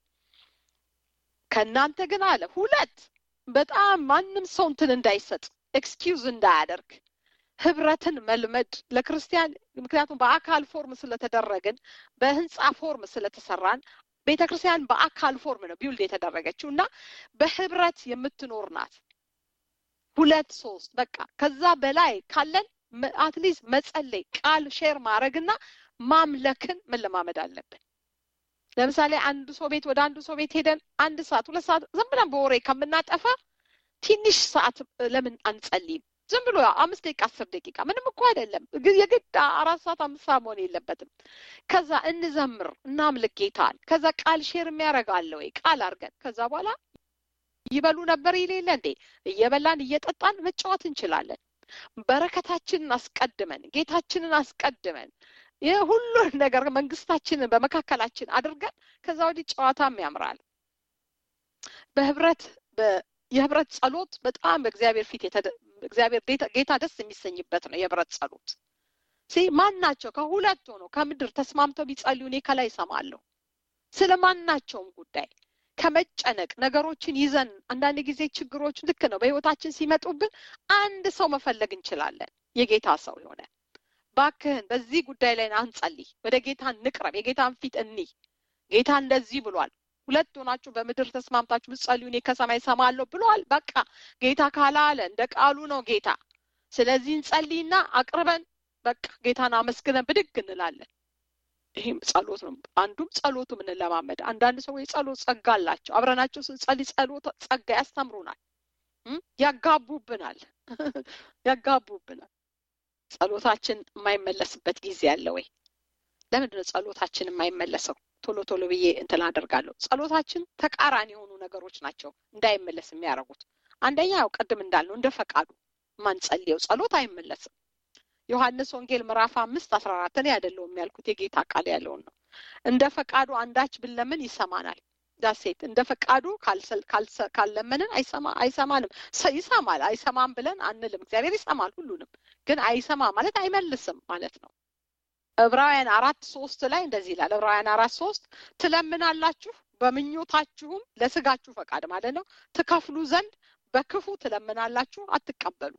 ከእናንተ ግን አለ ሁለት በጣም ማንም ሰው እንትን እንዳይሰጥ ኤክስኪውዝ እንዳያደርግ ህብረትን መልመድ ለክርስቲያን ምክንያቱም በአካል ፎርም ስለተደረግን በህንፃ ፎርም ስለተሰራን ቤተ ክርስቲያን በአካል ፎርም ነው ቢውልድ የተደረገችው እና በህብረት የምትኖር ናት። ሁለት ሶስት በቃ ከዛ በላይ ካለን አትሊስት መጸለይ ቃል ሼር ማድረግና ማምለክን መለማመድ አለብን። ለምሳሌ አንዱ ሰው ቤት ወደ አንዱ ሰው ቤት ሄደን አንድ ሰዓት ሁለት ሰዓት ዝም ብለን በወሬ ከምናጠፋ ትንሽ ሰዓት ለምን አንጸልይም? ዝም ብሎ አምስት ደቂቃ አስር ደቂቃ ምንም እኮ አይደለም። የግድ አራት ሰዓት አምስት ሰዓት መሆን የለበትም። ከዛ እንዘምር እናምልክ ጌታን። ከዛ ቃል ሼር የሚያደርጋለ ወይ ቃል አድርገን ከዛ በኋላ ይበሉ ነበር ይሌለ እንዴ እየበላን እየጠጣን መጫወት እንችላለን። በረከታችንን አስቀድመን ጌታችንን አስቀድመን የሁሉን ነገር መንግስታችንን በመካከላችን አድርገን ከዛ ወዲህ ጨዋታም ያምራል። በህብረት የህብረት ጸሎት በጣም በእግዚአብሔር ፊት እግዚአብሔር ጌታ ደስ የሚሰኝበት ነው። የህብረት ጸሎት ሲ ማን ናቸው ከሁለት ሆነው ከምድር ተስማምተው ቢጸልዩ እኔ ከላይ እሰማለሁ። ስለ ማናቸውም ጉዳይ ከመጨነቅ ነገሮችን ይዘን አንዳንድ ጊዜ ችግሮች ልክ ነው በህይወታችን ሲመጡብን አንድ ሰው መፈለግ እንችላለን። የጌታ ሰው የሆነ ባክህን በዚህ ጉዳይ ላይ አንጸልይ፣ ወደ ጌታ እንቅረብ፣ የጌታን ፊት እኒህ ጌታ እንደዚህ ብሏል ሁለት ሆናችሁ በምድር ተስማምታችሁ ብትጸልዩ እኔ ከሰማይ ሰማለሁ ብለዋል። በቃ ጌታ ካላለ እንደ ቃሉ ነው ጌታ። ስለዚህ እንጸልይና አቅርበን በቃ ጌታን አመስግነን ብድግ እንላለን። ይህም ጸሎት ነው። አንዱም ጸሎቱ ምንለማመድ። አንዳንድ ሰዎች የጸሎት ጸጋ አላቸው። አብረናቸው ስንጸልይ ጸሎት ጸጋ ያስተምሩናል፣ ያጋቡብናል፣ ያጋቡብናል። ጸሎታችን የማይመለስበት ጊዜ አለ ወይ? ለምንድን ነው ጸሎታችን የማይመለሰው? ቶሎ ቶሎ ብዬ እንትን አደርጋለሁ። ጸሎታችን ተቃራኒ የሆኑ ነገሮች ናቸው እንዳይመለስ የሚያደርጉት። አንደኛ ያው ቅድም እንዳልነው እንደ ፈቃዱ ማንጸልየው ጸሎት አይመለስም። ዮሐንስ ወንጌል ምዕራፍ አምስት አስራ አራት እኔ አይደለሁም ያልኩት የጌታ ቃል ያለውን ነው። እንደ ፈቃዱ አንዳች ብንለምን ይሰማናል። ዳሴት እንደ ፈቃዱ ካልለመንን አይሰማ አይሰማንም። ይሰማል አይሰማም ብለን አንልም። እግዚአብሔር ይሰማል ሁሉንም፣ ግን አይሰማ ማለት አይመልስም ማለት ነው። ዕብራውያን አራት ሶስት ላይ እንደዚህ ይላል። ዕብራውያን አራት ሶስት ትለምናላችሁ በምኞታችሁም ለስጋችሁ ፈቃድ ማለት ነው ትከፍሉ ዘንድ በክፉ ትለምናላችሁ አትቀበሉ።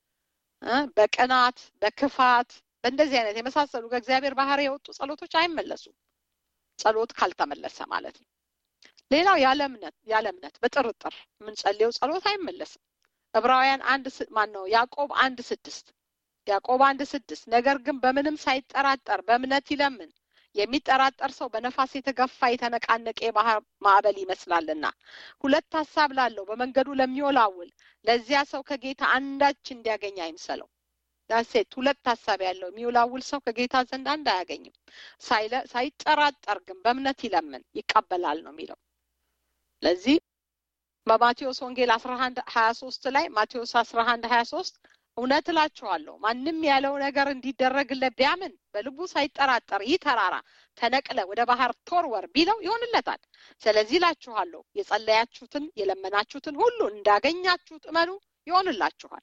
በቅናት በክፋት በእንደዚህ አይነት የመሳሰሉ ከእግዚአብሔር ባህሪ የወጡ ጸሎቶች አይመለሱም። ጸሎት ካልተመለሰ ማለት ነው። ሌላው ያለ እምነት ያለ እምነት በጥርጥር የምንጸልየው ጸሎት አይመለስም። ዕብራውያን አንድ ማን ነው ያዕቆብ አንድ ስድስት ያዕቆብ አንድ ስድስት ነገር ግን በምንም ሳይጠራጠር በእምነት ይለምን የሚጠራጠር ሰው በነፋስ የተገፋ የተነቃነቀ የባህር ማዕበል ይመስላልና ሁለት ሀሳብ ላለው በመንገዱ ለሚወላውል ለዚያ ሰው ከጌታ አንዳች እንዲያገኝ አይምሰለው። ዳሴት ሁለት ሀሳብ ያለው የሚወላውል ሰው ከጌታ ዘንድ አንድ አያገኝም። ሳይጠራጠር ግን በእምነት ይለምን ይቀበላል ነው የሚለው። ለዚህ በማቴዎስ ወንጌል አስራ አንድ ሀያ ሶስት ላይ ማቴዎስ አስራ አንድ ሀያ ሶስት እውነት እላችኋለሁ ማንም ያለው ነገር እንዲደረግለት ቢያምን በልቡ ሳይጠራጠር ይህ ተራራ ተነቅለ ወደ ባህር ተወርወር ቢለው ይሆንለታል። ስለዚህ እላችኋለሁ የጸለያችሁትን የለመናችሁትን ሁሉ እንዳገኛችሁት እመኑ ይሆንላችኋል።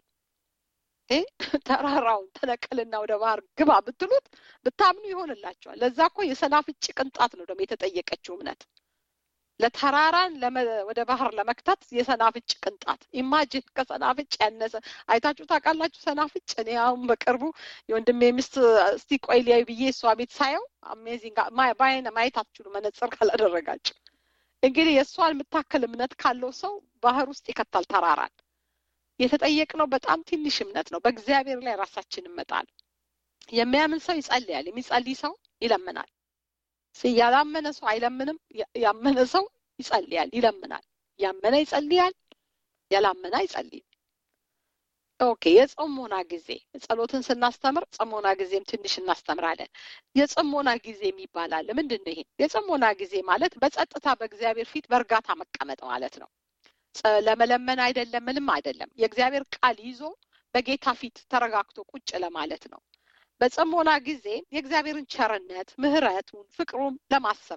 ተራራውን ተነቀልና ወደ ባህር ግባ ብትሉት ብታምኑ ይሆንላችኋል። ለዛ እኮ የሰናፍጭ ቅንጣት ነው ደግሞ የተጠየቀችው እምነት ለተራራን ወደ ባህር ለመክታት የሰናፍጭ ቅንጣት ኢማጂን ከሰናፍጭ ያነሰ አይታችሁ ታውቃላችሁ? ሰናፍጭ እኔ አሁን በቅርቡ የወንድሜ ሚስት እስቲ ቆይ ሊያዩ ብዬ እሷ ቤት ሳየው አሜዚንግ በአይነ ማየት አትችሉ መነጽር ካላደረጋችሁ። እንግዲህ የእሷን የምታክል እምነት ካለው ሰው ባህር ውስጥ ይከታል ተራራን። የተጠየቅነው በጣም ትንሽ እምነት ነው። በእግዚአብሔር ላይ ራሳችን እንመጣል። የሚያምን ሰው ይጸልያል፣ የሚጸልይ ሰው ይለምናል። ያላመነ ሰው አይለምንም። ያመነ ሰው ይጸልያል፣ ይለምናል። ያመነ ይጸልያል፣ ያላመነ አይጸልይም። ኦኬ የጽሞና ጊዜ ጸሎትን ስናስተምር ጽሞና ጊዜም ትንሽ እናስተምራለን። የጽሞና ጊዜ የሚባላል ምንድን ነው? ይሄ የጽሞና ጊዜ ማለት በጸጥታ በእግዚአብሔር ፊት በእርጋታ መቀመጥ ማለት ነው። ለመለመን አይደለም፣ ምንም አይደለም። የእግዚአብሔር ቃል ይዞ በጌታ ፊት ተረጋግቶ ቁጭ ለማለት ነው። በጽሞና ጊዜ የእግዚአብሔርን ቸርነት፣ ምሕረቱን፣ ፍቅሩን ለማሰብ ነው።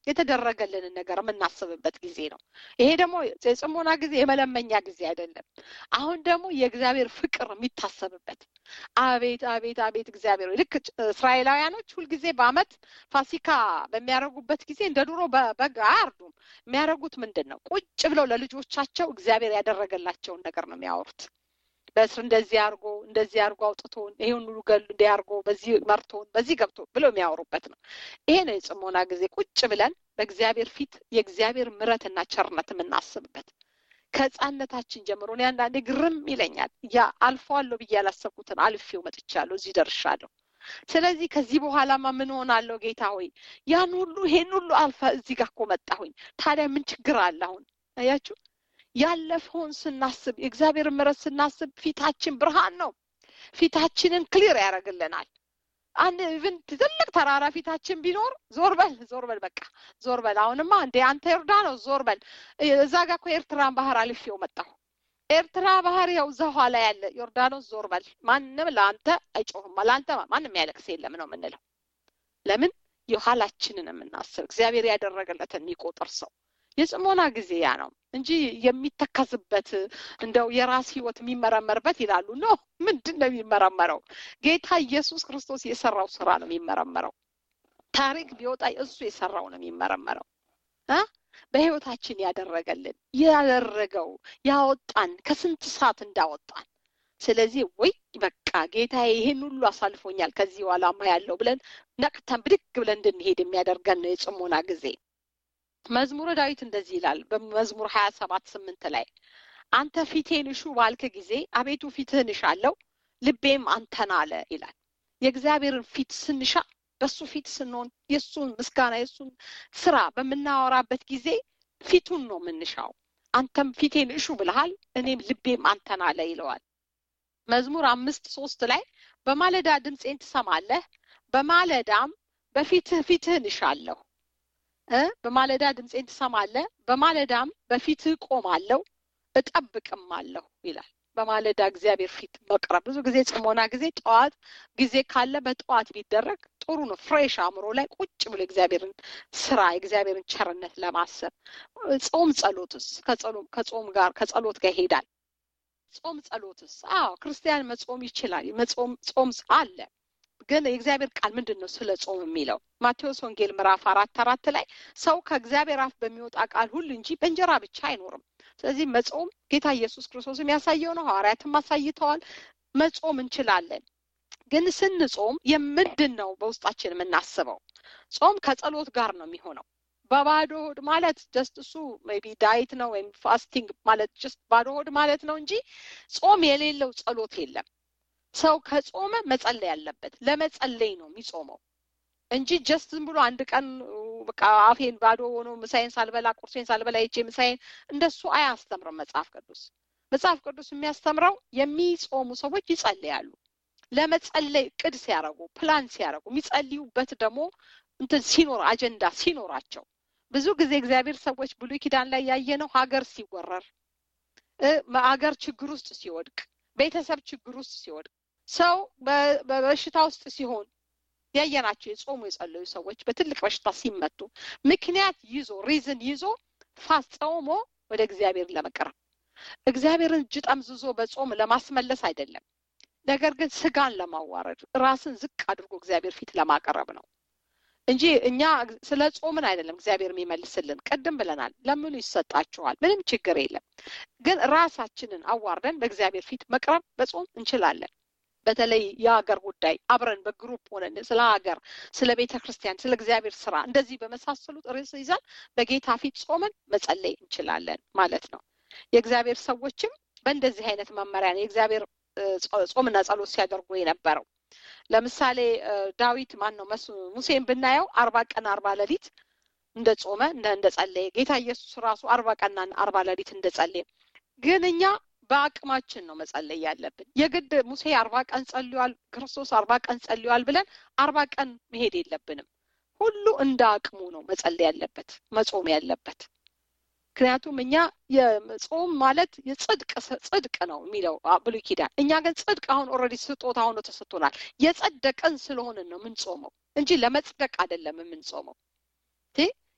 የተደረገልንን ነገር የምናስብበት ጊዜ ነው። ይሄ ደግሞ የጽሞና ጊዜ የመለመኛ ጊዜ አይደለም። አሁን ደግሞ የእግዚአብሔር ፍቅር የሚታሰብበት አቤት አቤት አቤት እግዚአብሔር ልክ እስራኤላውያኖች ሁልጊዜ በዓመት ፋሲካ በሚያደርጉበት ጊዜ እንደ ድሮ በግ አያርዱም። የሚያደርጉት ምንድን ነው? ቁጭ ብለው ለልጆቻቸው እግዚአብሔር ያደረገላቸውን ነገር ነው የሚያወሩት። በእስር እንደዚህ አድርጎ እንደዚህ አድርጎ አውጥቶን ይሄን ሁሉ ገሉ እንዲህ አድርጎ በዚህ መርቶን በዚህ ገብቶ ብለው የሚያወሩበት ነው። ይሄ ነው የጽሞና ጊዜ ቁጭ ብለን በእግዚአብሔር ፊት የእግዚአብሔር ምሕረትና ቸርነት የምናስብበት ከህፃነታችን ጀምሮ እኔ አንዳንዴ ግርም ይለኛል። ያ አልፈዋለሁ ብዬ ያላሰብኩትን አልፌው መጥቻለሁ፣ እዚህ ደርሻለሁ። ስለዚህ ከዚህ በኋላማ ምን ሆናለሁ ጌታ ሆይ ያን ሁሉ ይሄን ሁሉ አልፈ እዚህ ጋር እኮ መጣሁኝ። ታዲያ ምን ችግር አለ? አሁን አያችሁ ያለፈውን ስናስብ የእግዚአብሔር ምሕረት ስናስብ ፊታችን ብርሃን ነው። ፊታችንን ክሊር ያደርግልናል። አንድ ኢቭን ትልቅ ተራራ ፊታችን ቢኖር ዞር በል ዞር በል በቃ ዞር በል አሁንማ እንደ አንተ ዮርዳኖስ ዞር በል እዛ ጋር እኮ ኤርትራን ባህር አልፌው መጣሁ ኤርትራ ባህር ያው እዛ ኋላ ያለ ዮርዳኖስ ዞር በል ማንም ለአንተ አይጮህም ለአንተ ማንም ያለቅስ የለም ነው የምንለው ለምን የኋላችንን የምናስብ እግዚአብሔር ያደረገለትን የሚቆጥር ሰው የጽሞና ጊዜ ያ ነው እንጂ የሚተከዝበት እንደው የራስ ህይወት የሚመረመርበት ይላሉ። ኖ ምንድን ነው የሚመረመረው? ጌታ ኢየሱስ ክርስቶስ የሰራው ስራ ነው የሚመረመረው። ታሪክ ቢወጣ እሱ የሰራው ነው የሚመረመረው። በህይወታችን ያደረገልን ያደረገው ያወጣን ከስንት ሰዓት እንዳወጣን ስለዚህ ወይ በቃ ጌታ ይህን ሁሉ አሳልፎኛል ከዚህ በኋላማ ያለው ብለን ነቅተን ብድግ ብለን እንድንሄድ የሚያደርገን ነው የጽሞና ጊዜ። መዝሙረ ዳዊት እንደዚህ ይላል በመዝሙር ሀያ ሰባት ስምንት ላይ አንተ ፊቴን እሹ ባልክ ጊዜ አቤቱ ፊትህን እሻለሁ ልቤም አንተን አለ ይላል። የእግዚአብሔርን ፊት ስንሻ በሱ ፊት ስንሆን የእሱን ምስጋና የእሱን ስራ በምናወራበት ጊዜ ፊቱን ነው የምንሻው። አንተም ፊቴን እሹ ብልሃል እኔም ልቤም አንተን አለ ይለዋል። መዝሙር አምስት ሶስት ላይ በማለዳ ድምፄን ትሰማለህ፣ በማለዳም በፊትህ ፊትህን እሻለሁ በማለዳ ድምፄን ትሰማለህ፣ በማለዳም በፊትህ ቆማለሁ እጠብቅም አለሁ ይላል። በማለዳ እግዚአብሔር ፊት መቅረብ ብዙ ጊዜ ጽሞና ጊዜ ጠዋት ጊዜ ካለ በጠዋት ቢደረግ ጥሩ ነው። ፍሬሽ አእምሮ ላይ ቁጭ ብሎ እግዚአብሔርን ስራ የእግዚአብሔርን ቸርነት ለማሰብ ጾም ጸሎትስ ከጾም ጋር ከጸሎት ጋር ይሄዳል። ጾም ጸሎትስ? አዎ ክርስቲያን መጾም ይችላል። መጾም ጾም አለ ግን የእግዚአብሔር ቃል ምንድን ነው ስለ ጾም የሚለው? ማቴዎስ ወንጌል ምዕራፍ አራት አራት ላይ ሰው ከእግዚአብሔር አፍ በሚወጣ ቃል ሁሉ እንጂ በእንጀራ ብቻ አይኖርም። ስለዚህ መጾም ጌታ ኢየሱስ ክርስቶስ የሚያሳየው ነው። ሐዋርያትም አሳይተዋል። መጾም እንችላለን። ግን ስንጾም የምንድን ነው በውስጣችን የምናስበው? ጾም ከጸሎት ጋር ነው የሚሆነው። በባዶ ሆድ ማለት ጀስት እሱ ሜይ ቢ ዳይት ነው ወይም ፋስቲንግ ማለት ጀስት ባዶ ሆድ ማለት ነው እንጂ ጾም የሌለው ጸሎት የለም። ሰው ከጾመ መጸለይ ያለበት ለመጸለይ ነው የሚጾመው እንጂ ጀስት ዝም ብሎ አንድ ቀን በቃ አፌን ባዶ ሆኖ ምሳዬን ሳልበላ ቁርሴን ሳልበላ ይቼ ምሳዬን እንደሱ አያስተምርም መጽሐፍ ቅዱስ። መጽሐፍ ቅዱስ የሚያስተምረው የሚጾሙ ሰዎች ይጸልያሉ። ለመጸለይ እቅድ ሲያደርጉ ፕላን ሲያደርጉ የሚጸልዩበት ደግሞ እንትን ሲኖር አጀንዳ ሲኖራቸው ብዙ ጊዜ እግዚአብሔር ሰዎች ብሉይ ኪዳን ላይ ያየነው ሀገር ሲወረር ሀገር ችግር ውስጥ ሲወድቅ ቤተሰብ ችግር ውስጥ ሲወድቅ ሰው በበሽታ ውስጥ ሲሆን ያየናቸው የጾሙ የጸለዩ ሰዎች በትልቅ በሽታ ሲመቱ ምክንያት ይዞ ሪዝን ይዞ ፋስ ጾሞ ወደ እግዚአብሔር ለመቅረብ እግዚአብሔርን እጅ ጠምዝዞ በጾም ለማስመለስ አይደለም። ነገር ግን ስጋን ለማዋረድ ራስን ዝቅ አድርጎ እግዚአብሔር ፊት ለማቀረብ ነው እንጂ እኛ ስለ ጾምን አይደለም እግዚአብሔር የሚመልስልን። ቅድም ብለናል፣ ለምኑ ይሰጣችኋል፣ ምንም ችግር የለም። ግን ራሳችንን አዋርደን በእግዚአብሔር ፊት መቅረብ በጾም እንችላለን። በተለይ የሀገር ጉዳይ አብረን በግሩፕ ሆነን ስለ ሀገር፣ ስለ ቤተ ክርስቲያን፣ ስለ እግዚአብሔር ስራ እንደዚህ በመሳሰሉት ርዕስ ይዘን በጌታ ፊት ጾመን መጸለይ እንችላለን ማለት ነው። የእግዚአብሔር ሰዎችም በእንደዚህ አይነት መመሪያ ነው የእግዚአብሔር ጾምና ጸሎት ሲያደርጉ የነበረው። ለምሳሌ ዳዊት ማን ነው ሙሴን ብናየው አርባ ቀን አርባ ሌሊት እንደ ጾመ እንደ ጸለየ ጌታ ኢየሱስ ራሱ አርባ ቀንና አርባ ሌሊት እንደ ጸለየ ግን እኛ በአቅማችን ነው መጸለይ ያለብን። የግድ ሙሴ አርባ ቀን ጸልዋል፣ ክርስቶስ አርባ ቀን ጸልዋል ብለን አርባ ቀን መሄድ የለብንም። ሁሉ እንደ አቅሙ ነው መጸለይ ያለበት መጾም ያለበት። ምክንያቱም እኛ የጾም ማለት የጽድቅ ጽድቅ ነው የሚለው ብሉይ ኪዳን። እኛ ግን ጽድቅ አሁን ኦልሬዲ ስጦታ ሆኖ ተሰጥቶናል። የጸደቀን ስለሆንን ነው የምንጾመው እንጂ ለመጽደቅ አይደለም የምንጾመው።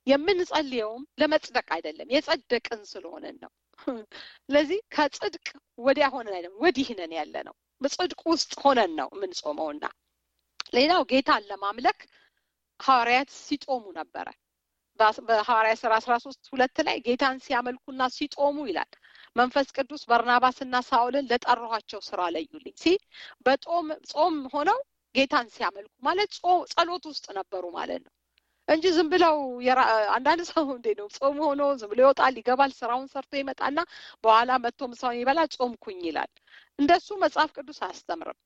የምንጸልየውም ለመጽደቅ አይደለም የጸደቅን ስለሆነን ነው ስለዚህ ከጽድቅ ወዲያ ሆነን አይደለም ወዲህ ነን ያለ ነው በጽድቅ ውስጥ ሆነን ነው የምንጾመውና ሌላው ጌታን ለማምለክ ሐዋርያት ሲጦሙ ነበረ በሐዋርያ ስራ አስራ ሶስት ሁለት ላይ ጌታን ሲያመልኩና ሲጦሙ ይላል መንፈስ ቅዱስ በርናባስና ሳውልን ለጠራኋቸው ስራ ለዩልኝ ሲ በጦም ጾም ሆነው ጌታን ሲያመልኩ ማለት ጸሎት ውስጥ ነበሩ ማለት ነው እንጂ ዝም ብለው አንዳንድ ሰው እንዴ ነው ጾም ሆኖ ዝም ብሎ ይወጣል ይገባል ስራውን ሰርቶ ይመጣና በኋላ መጥቶ ምሳውን ይበላል ጾምኩኝ ይላል እንደሱ መጽሐፍ ቅዱስ አያስተምርም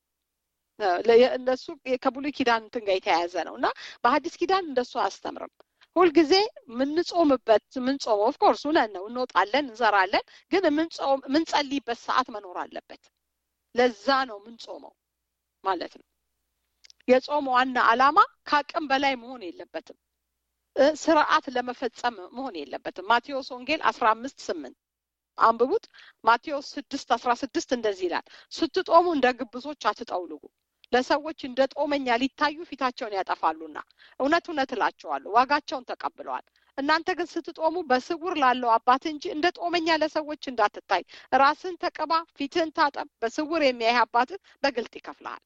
እንደሱ ከብሉይ ኪዳን እንትን ጋር የተያያዘ ነው እና በሀዲስ ኪዳን እንደሱ አያስተምርም ሁልጊዜ የምንጾምበት የምንጾመው ኦፍኮርስ እውነት ነው እንወጣለን እንዘራለን ግን የምንጸልይበት ሰዓት መኖር አለበት ለዛ ነው የምንጾመው ማለት ነው የጾም ዋና አላማ ከአቅም በላይ መሆን የለበትም ስርዓት ለመፈጸም መሆን የለበትም ማቴዎስ ወንጌል አስራ አምስት ስምንት አንብቡት ማቴዎስ ስድስት አስራ ስድስት እንደዚህ ይላል ስትጦሙ እንደ ግብዞች አትጠውልጉ ለሰዎች እንደ ጦመኛ ሊታዩ ፊታቸውን ያጠፋሉና እውነት እውነት እላቸዋለሁ ዋጋቸውን ተቀብለዋል እናንተ ግን ስትጦሙ በስውር ላለው አባት እንጂ እንደ ጦመኛ ለሰዎች እንዳትታይ ራስን ተቀባ ፊትህን ታጠብ በስውር የሚያይ አባትህ በግልጥ ይከፍልሃል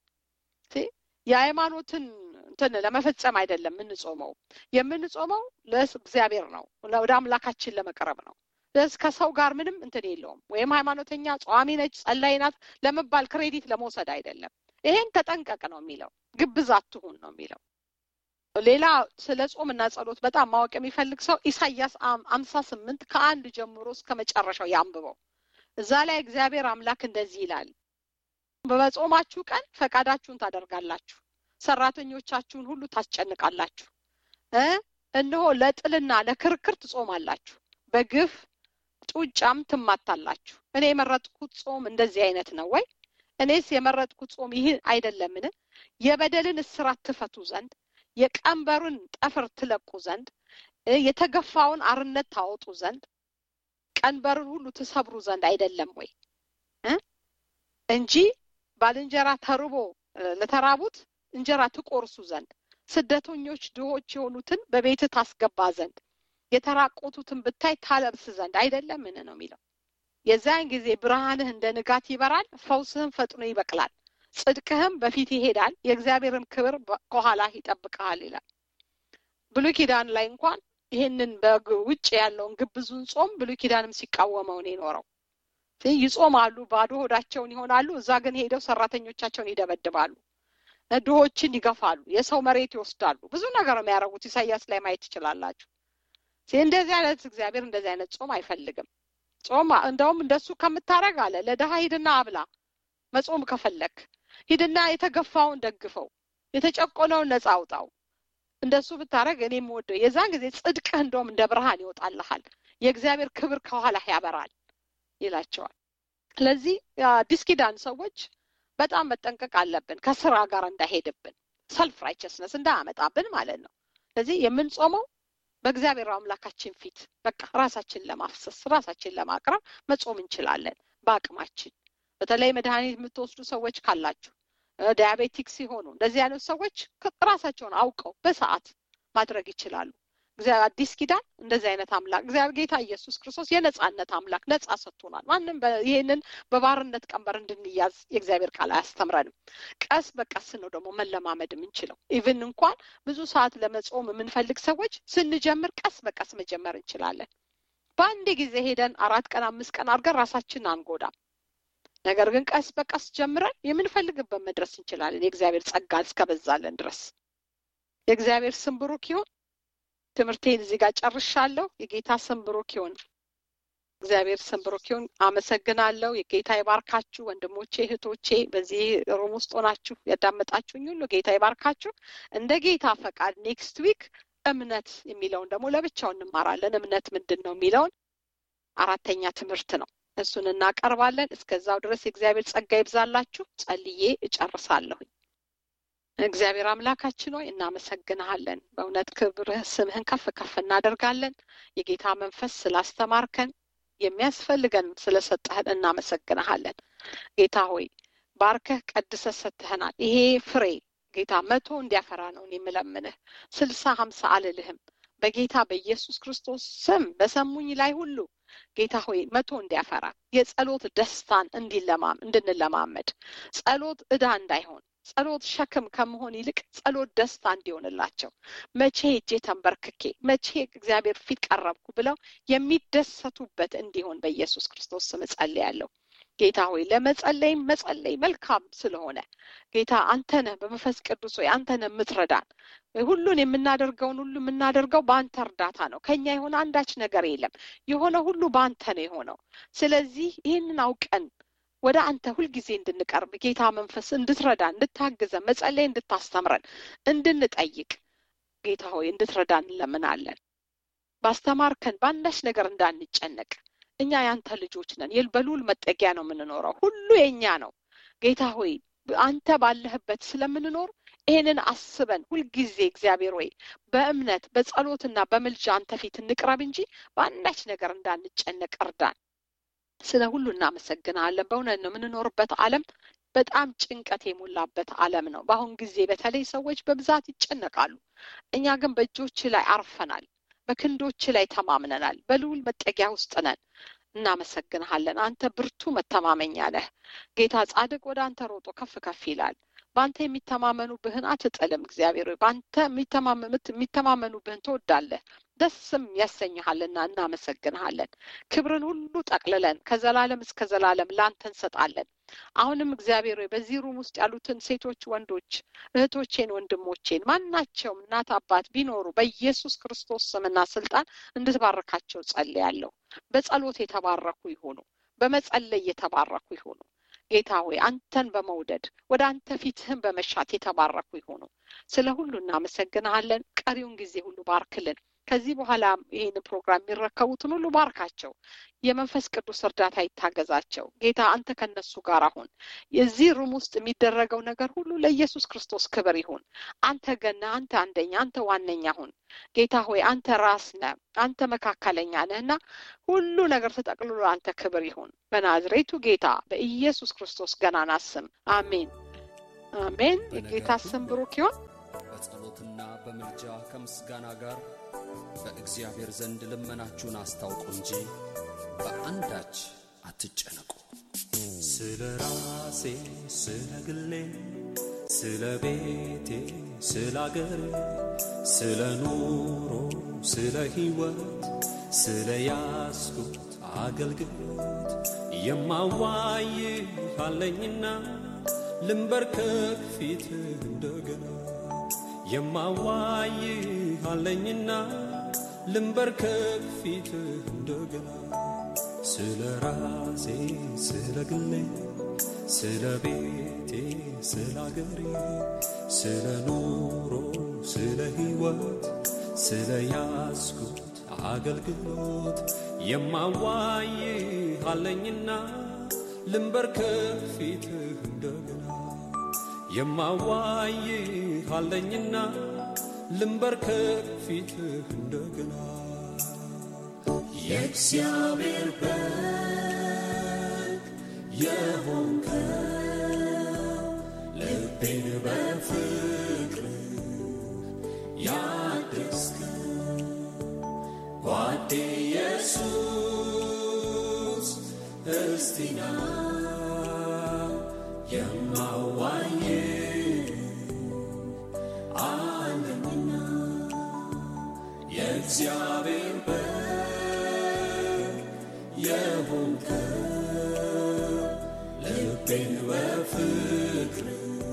የሃይማኖትን እንትን ለመፈጸም አይደለም የምንጾመው የምንጾመው ለእግዚአብሔር ነው ወደ አምላካችን ለመቅረብ ነው ከሰው ጋር ምንም እንትን የለውም ወይም ሃይማኖተኛ ጸዋሚ ነች ጸላይ ናት ለመባል ክሬዲት ለመውሰድ አይደለም ይሄን ተጠንቀቅ ነው የሚለው ግብዝ አትሁን ነው የሚለው ሌላ ስለ ጾም እና ጸሎት በጣም ማወቅ የሚፈልግ ሰው ኢሳያስ አምሳ ስምንት ከአንድ ጀምሮ እስከ መጨረሻው ያንብበው እዛ ላይ እግዚአብሔር አምላክ እንደዚህ ይላል በጾማችሁ ቀን ፈቃዳችሁን ታደርጋላችሁ ሰራተኞቻችሁን ሁሉ ታስጨንቃላችሁ እነሆ ለጥልና ለክርክር ትጾማላችሁ በግፍ ጡጫም ትማታላችሁ እኔ የመረጥኩት ጾም እንደዚህ አይነት ነው ወይ እኔስ የመረጥኩት ጾም ይህ አይደለምን የበደልን እስራት ትፈቱ ዘንድ የቀንበሩን ጠፍር ትለቁ ዘንድ የተገፋውን አርነት ታወጡ ዘንድ ቀንበርን ሁሉ ትሰብሩ ዘንድ አይደለም ወይ እንጂ ባልንጀራ ተርቦ ለተራቡት እንጀራ ትቆርሱ ዘንድ ስደተኞች ድሆች የሆኑትን በቤት ታስገባ ዘንድ የተራቆቱትን ብታይ ታለብስ ዘንድ አይደለምን ነው የሚለው የዚያን ጊዜ ብርሃንህ እንደ ንጋት ይበራል ፈውስህም ፈጥኖ ይበቅላል ጽድቅህም በፊት ይሄዳል የእግዚአብሔርም ክብር ከኋላ ይጠብቀሃል ይላል ብሉ ኪዳን ላይ እንኳን ይህንን በውጭ ያለውን ግብዙን ጾም ብሉ ኪዳንም ሲቃወመው ነው የኖረው ይጾማሉ ባዶ ሆዳቸውን ይሆናሉ እዛ ግን ሄደው ሰራተኞቻቸውን ይደበድባሉ ድሆችን ይገፋሉ የሰው መሬት ይወስዳሉ ብዙ ነገር የሚያደርጉት ኢሳያስ ላይ ማየት ትችላላችሁ እንደዚህ አይነት እግዚአብሔር እንደዚህ አይነት ጾም አይፈልግም ጾም እንደውም እንደሱ ከምታረግ አለ ለድሀ ሂድና አብላ መጾም ከፈለክ ሂድና የተገፋውን ደግፈው የተጨቆነውን ነፃ አውጣው እንደሱ ብታረግ እኔ የምወደው የዛን ጊዜ ጽድቅህ እንደውም እንደ ብርሃን ይወጣልሃል የእግዚአብሔር ክብር ከኋላ ያበራል ይላቸዋል ስለዚህ አዲስ ኪዳን ሰዎች በጣም መጠንቀቅ አለብን ከስራ ጋር እንዳይሄድብን ሰልፍ ራይቸስነስ እንዳያመጣብን ማለት ነው ስለዚህ የምንጾመው በእግዚአብሔር አምላካችን ፊት በቃ ራሳችን ለማፍሰስ ራሳችን ለማቅረብ መጾም እንችላለን በአቅማችን በተለይ መድኃኒት የምትወስዱ ሰዎች ካላችሁ ዲያቤቲክ ሲሆኑ እንደዚህ አይነት ሰዎች ራሳቸውን አውቀው በሰዓት ማድረግ ይችላሉ አዲስ ኪዳን እንደዚህ አይነት አምላክ እግዚአብሔር ጌታ ኢየሱስ ክርስቶስ የነጻነት አምላክ ነጻ ሰጥቶናል ማንም ይህንን በባርነት ቀንበር እንድንያዝ የእግዚአብሔር ቃል አያስተምረንም ቀስ በቀስ ነው ደግሞ መለማመድ የምንችለው ኢቭን እንኳን ብዙ ሰዓት ለመጾም የምንፈልግ ሰዎች ስንጀምር ቀስ በቀስ መጀመር እንችላለን በአንድ ጊዜ ሄደን አራት ቀን አምስት ቀን አድርገን ራሳችን አንጎዳም ነገር ግን ቀስ በቀስ ጀምረን የምንፈልግበት መድረስ እንችላለን የእግዚአብሔር ጸጋ እስከበዛለን ድረስ የእግዚአብሔር ስም ብሩክ ይሁን ትምህርቴን እዚህ ጋር ጨርሻለሁ የጌታ ስም ብሩክ ይሁን እግዚአብሔር ስም ብሩክ ይሁን አመሰግናለሁ የጌታ ይባርካችሁ ወንድሞቼ እህቶቼ በዚህ ሩም ውስጥ ሆናችሁ ያዳመጣችሁኝ ሁሉ ጌታ ይባርካችሁ እንደ ጌታ ፈቃድ ኔክስት ዊክ እምነት የሚለውን ደግሞ ለብቻው እንማራለን እምነት ምንድን ነው የሚለውን አራተኛ ትምህርት ነው እሱን እናቀርባለን እስከዛው ድረስ የእግዚአብሔር ጸጋ ይብዛላችሁ ጸልዬ እጨርሳለሁኝ እግዚአብሔር አምላካችን ሆይ እናመሰግንሃለን በእውነት ክብርህ ስምህን ከፍ ከፍ እናደርጋለን የጌታ መንፈስ ስላስተማርከን የሚያስፈልገን ስለሰጠህን እናመሰግንሃለን ጌታ ሆይ ባርከህ ቀድሰ ሰጥተህናል ይሄ ፍሬ ጌታ መቶ እንዲያፈራ ነው የምለምንህ ስልሳ ሀምሳ አልልህም በጌታ በኢየሱስ ክርስቶስ ስም በሰሙኝ ላይ ሁሉ ጌታ ሆይ መቶ እንዲያፈራ የጸሎት ደስታን እንዲለማም እንድንለማመድ ጸሎት ዕዳ እንዳይሆን ጸሎት ሸክም ከመሆን ይልቅ ጸሎት ደስታ እንዲሆንላቸው መቼ ሄጄ ተንበርክኬ መቼ እግዚአብሔር ፊት ቀረብኩ ብለው የሚደሰቱበት እንዲሆን በኢየሱስ ክርስቶስ ስም እጸልያለሁ። ጌታ ሆይ ለመጸለይም መጸለይ መልካም ስለሆነ ጌታ አንተ ነህ በመንፈስ ቅዱስ ሆይ አንተ ነህ የምትረዳን። ሁሉን የምናደርገውን ሁሉ የምናደርገው በአንተ እርዳታ ነው። ከኛ የሆነ አንዳች ነገር የለም። የሆነ ሁሉ በአንተ ነው የሆነው። ስለዚህ ይህንን አውቀን ወደ አንተ ሁልጊዜ እንድንቀርብ ጌታ መንፈስ እንድትረዳን፣ እንድታግዘን፣ መጸለይ እንድታስተምረን፣ እንድንጠይቅ ጌታ ሆይ እንድትረዳን እንለምናለን። ባስተማርከን በአንዳች ነገር እንዳንጨነቅ እኛ ያንተ ልጆች ነን። በልዑል መጠጊያ ነው የምንኖረው። ሁሉ የኛ ነው። ጌታ ሆይ አንተ ባለህበት ስለምንኖር ይህንን አስበን ሁልጊዜ እግዚአብሔር ሆይ በእምነት በጸሎትና በምልጃ አንተ ፊት እንቅረብ እንጂ በአንዳች ነገር እንዳንጨነቅ እርዳን። ስለ ሁሉ እናመሰግናለን። በእውነት ነው የምንኖርበት ዓለም በጣም ጭንቀት የሞላበት ዓለም ነው። በአሁን ጊዜ በተለይ ሰዎች በብዛት ይጨነቃሉ። እኛ ግን በእጆች ላይ አርፈናል። በክንዶች ላይ ተማምነናል። በልዑል መጠጊያ ውስጥ ነን። እናመሰግንሃለን። አንተ ብርቱ መተማመኛ ነህ ጌታ። ጻድቅ ወደ አንተ ሮጦ ከፍ ከፍ ይላል። በአንተ የሚተማመኑብህን አትጥልም። እግዚአብሔር ሆይ በአንተ የሚተማመኑብህን ትወዳለህ፣ ደስም ያሰኝሃልና እናመሰግንሃለን። ክብርን ሁሉ ጠቅልለን ከዘላለም እስከ ዘላለም ለአንተ እንሰጣለን። አሁንም እግዚአብሔር ሆይ በዚህ ሩም ውስጥ ያሉትን ሴቶች፣ ወንዶች፣ እህቶቼን፣ ወንድሞቼን ማናቸውም እናት አባት ቢኖሩ በኢየሱስ ክርስቶስ ስምና ስልጣን እንድትባርካቸው ጸልያለሁ። በጸሎት የተባረኩ ይሆኑ፣ በመጸለይ የተባረኩ ይሆኑ። ጌታ ሆይ አንተን በመውደድ ወደ አንተ ፊትህን በመሻት የተባረኩ ይሆኑ። ስለ ሁሉ እናመሰግንሃለን። ቀሪውን ጊዜ ሁሉ ባርክልን። ከዚህ በኋላ ይህን ፕሮግራም የሚረከቡትን ሁሉ ባርካቸው። የመንፈስ ቅዱስ እርዳታ ይታገዛቸው። ጌታ አንተ ከነሱ ጋር አሁን የዚህ ሩም ውስጥ የሚደረገው ነገር ሁሉ ለኢየሱስ ክርስቶስ ክብር ይሁን። አንተ ገና፣ አንተ አንደኛ፣ አንተ ዋነኛ ሁን። ጌታ ሆይ አንተ ራስ ነህ፣ አንተ መካከለኛ ነህ እና ሁሉ ነገር ተጠቅልሎ አንተ ክብር ይሁን። በናዝሬቱ ጌታ በኢየሱስ ክርስቶስ ገናና ስም አሜን፣ አሜን። የጌታ ስም ብሩክ ይሁን። በጸሎትና በምልጃ ከምስጋና ጋር በእግዚአብሔር ዘንድ ልመናችሁን አስታውቁ እንጂ በአንዳች አትጨነቁ። ስለ ራሴ ስለ ግሌ ስለ ቤቴ ስለ አገሬ ስለ ኑሮ ስለ ሕይወት ስለ ያስኩት አገልግሎት የማዋይ አለኝና ልንበርከክ ፊት እንደገና የማዋይ አለኝና ልንበርከክ ፊት እንደገና ስለ ራሴ ስለ ግሌ ስለ ቤቴ ስለ አገሬ ስለ ኑሮ ስለ ሕይወት ስለ ያስኩት አገልግሎት የማዋይ አለኝና ልንበርከክ ፊትህ እንደገና የማዋይ አለኝና ልንበርከክ ፊትህ እንደገና የእግዚአብሔር በግ የሆንከው ልቤን በፍቅር ያደስከው ጓዴ ኢየሱስ እስቲና የማዋይ አለምና የእግዚአብሔር በግ የሆንከው ልቤን በፍቅር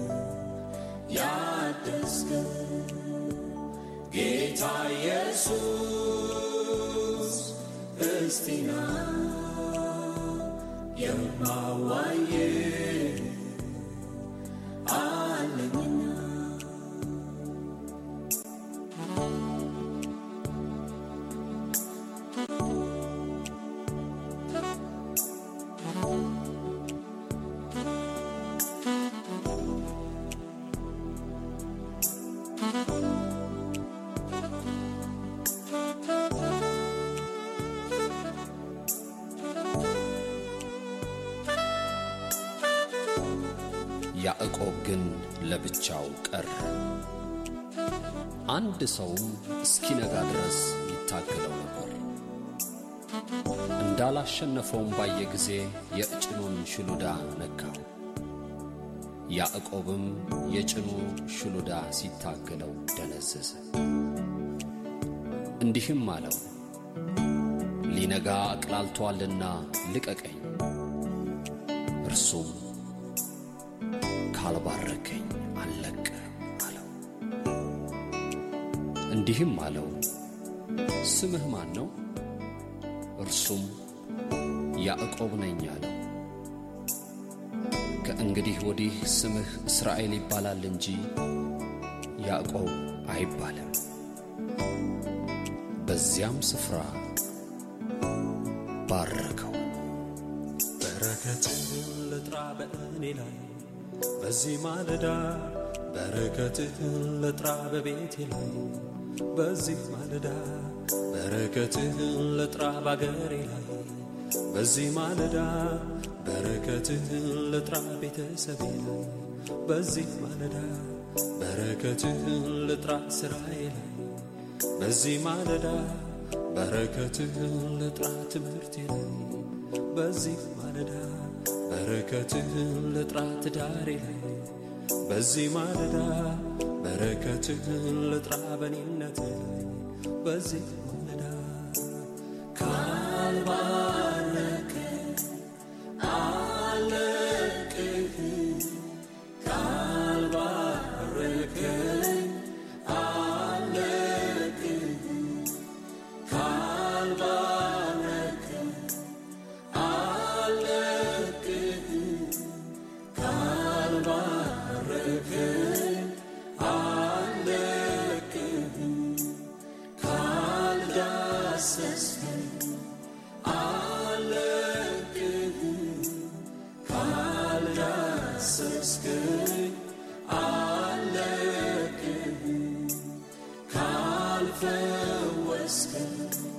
ያደስከው ጌታ ኢየሱስ እስቲና የማዋዬ አለኝና ያዕቆብ ግን ለብቻው ቀረ። አንድ ሰውም እስኪነጋ ድረስ ይታገለው ነበር። እንዳላሸነፈውም ባየ ጊዜ የጭኑን ሽሉዳ ነካው። ያዕቆብም የጭኑ ሽሉዳ ሲታገለው ደነዘዘ። እንዲህም አለው፣ ሊነጋ አቅላልቶአልና ልቀቀኝ። እርሱም ካልባረከኝ አልለቅህም አለው። እንዲህም አለው፣ ስምህ ማን ነው? እርሱም ያዕቆብ ነኝ አለው። ከእንግዲህ ወዲህ ስምህ እስራኤል ይባላል እንጂ ያዕቆብ አይባልም። በዚያም ስፍራ ባረከው። በረከትህን ልጥራ በእኔ ላይ በዚህ ማለዳ በረከትህን ልጥራ በቤቴ ላይ በዚህ ማለዳ በረከትህን ልጥራ ባገሬ ላይ በዚህ ማለዳ በረከትህን ልጥራ ቤተሰቤ ላይ በዚህ ማለዳ በረከትህን ልጥራ ስራዬ ላይ በዚህ ማለዳ በረከትህን ልጥራ ትምህርቴ ላይ በዚህ ማለዳ በረከትህን ልጥራ ትዳሬ ላይ በዚህ ማለዳ በረከትህን ልጥራ በኔነቴ ላይ በዚህ ማለዳ ካልባረከ አለቅህ ካልባረከኝ አለቅህ ካልባረከ አለቅህ ካልባረከኝ አለቅህ ካልዳሰስከኝ አለቅህ ካልዳሰስከኝ አለቅህ ካልፈወስከኝ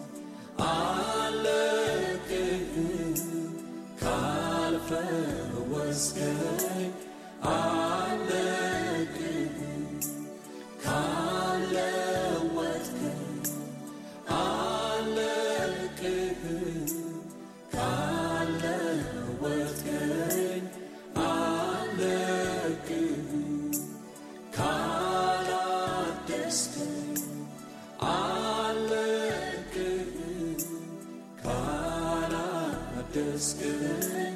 አለቅህ ካልፈወስከኝ አለቅህ ካለወጥከኝ አለቅህ ካለወጥከኝ አለቅህ ካላደስከኝ አለቅህ ካላደስከኝ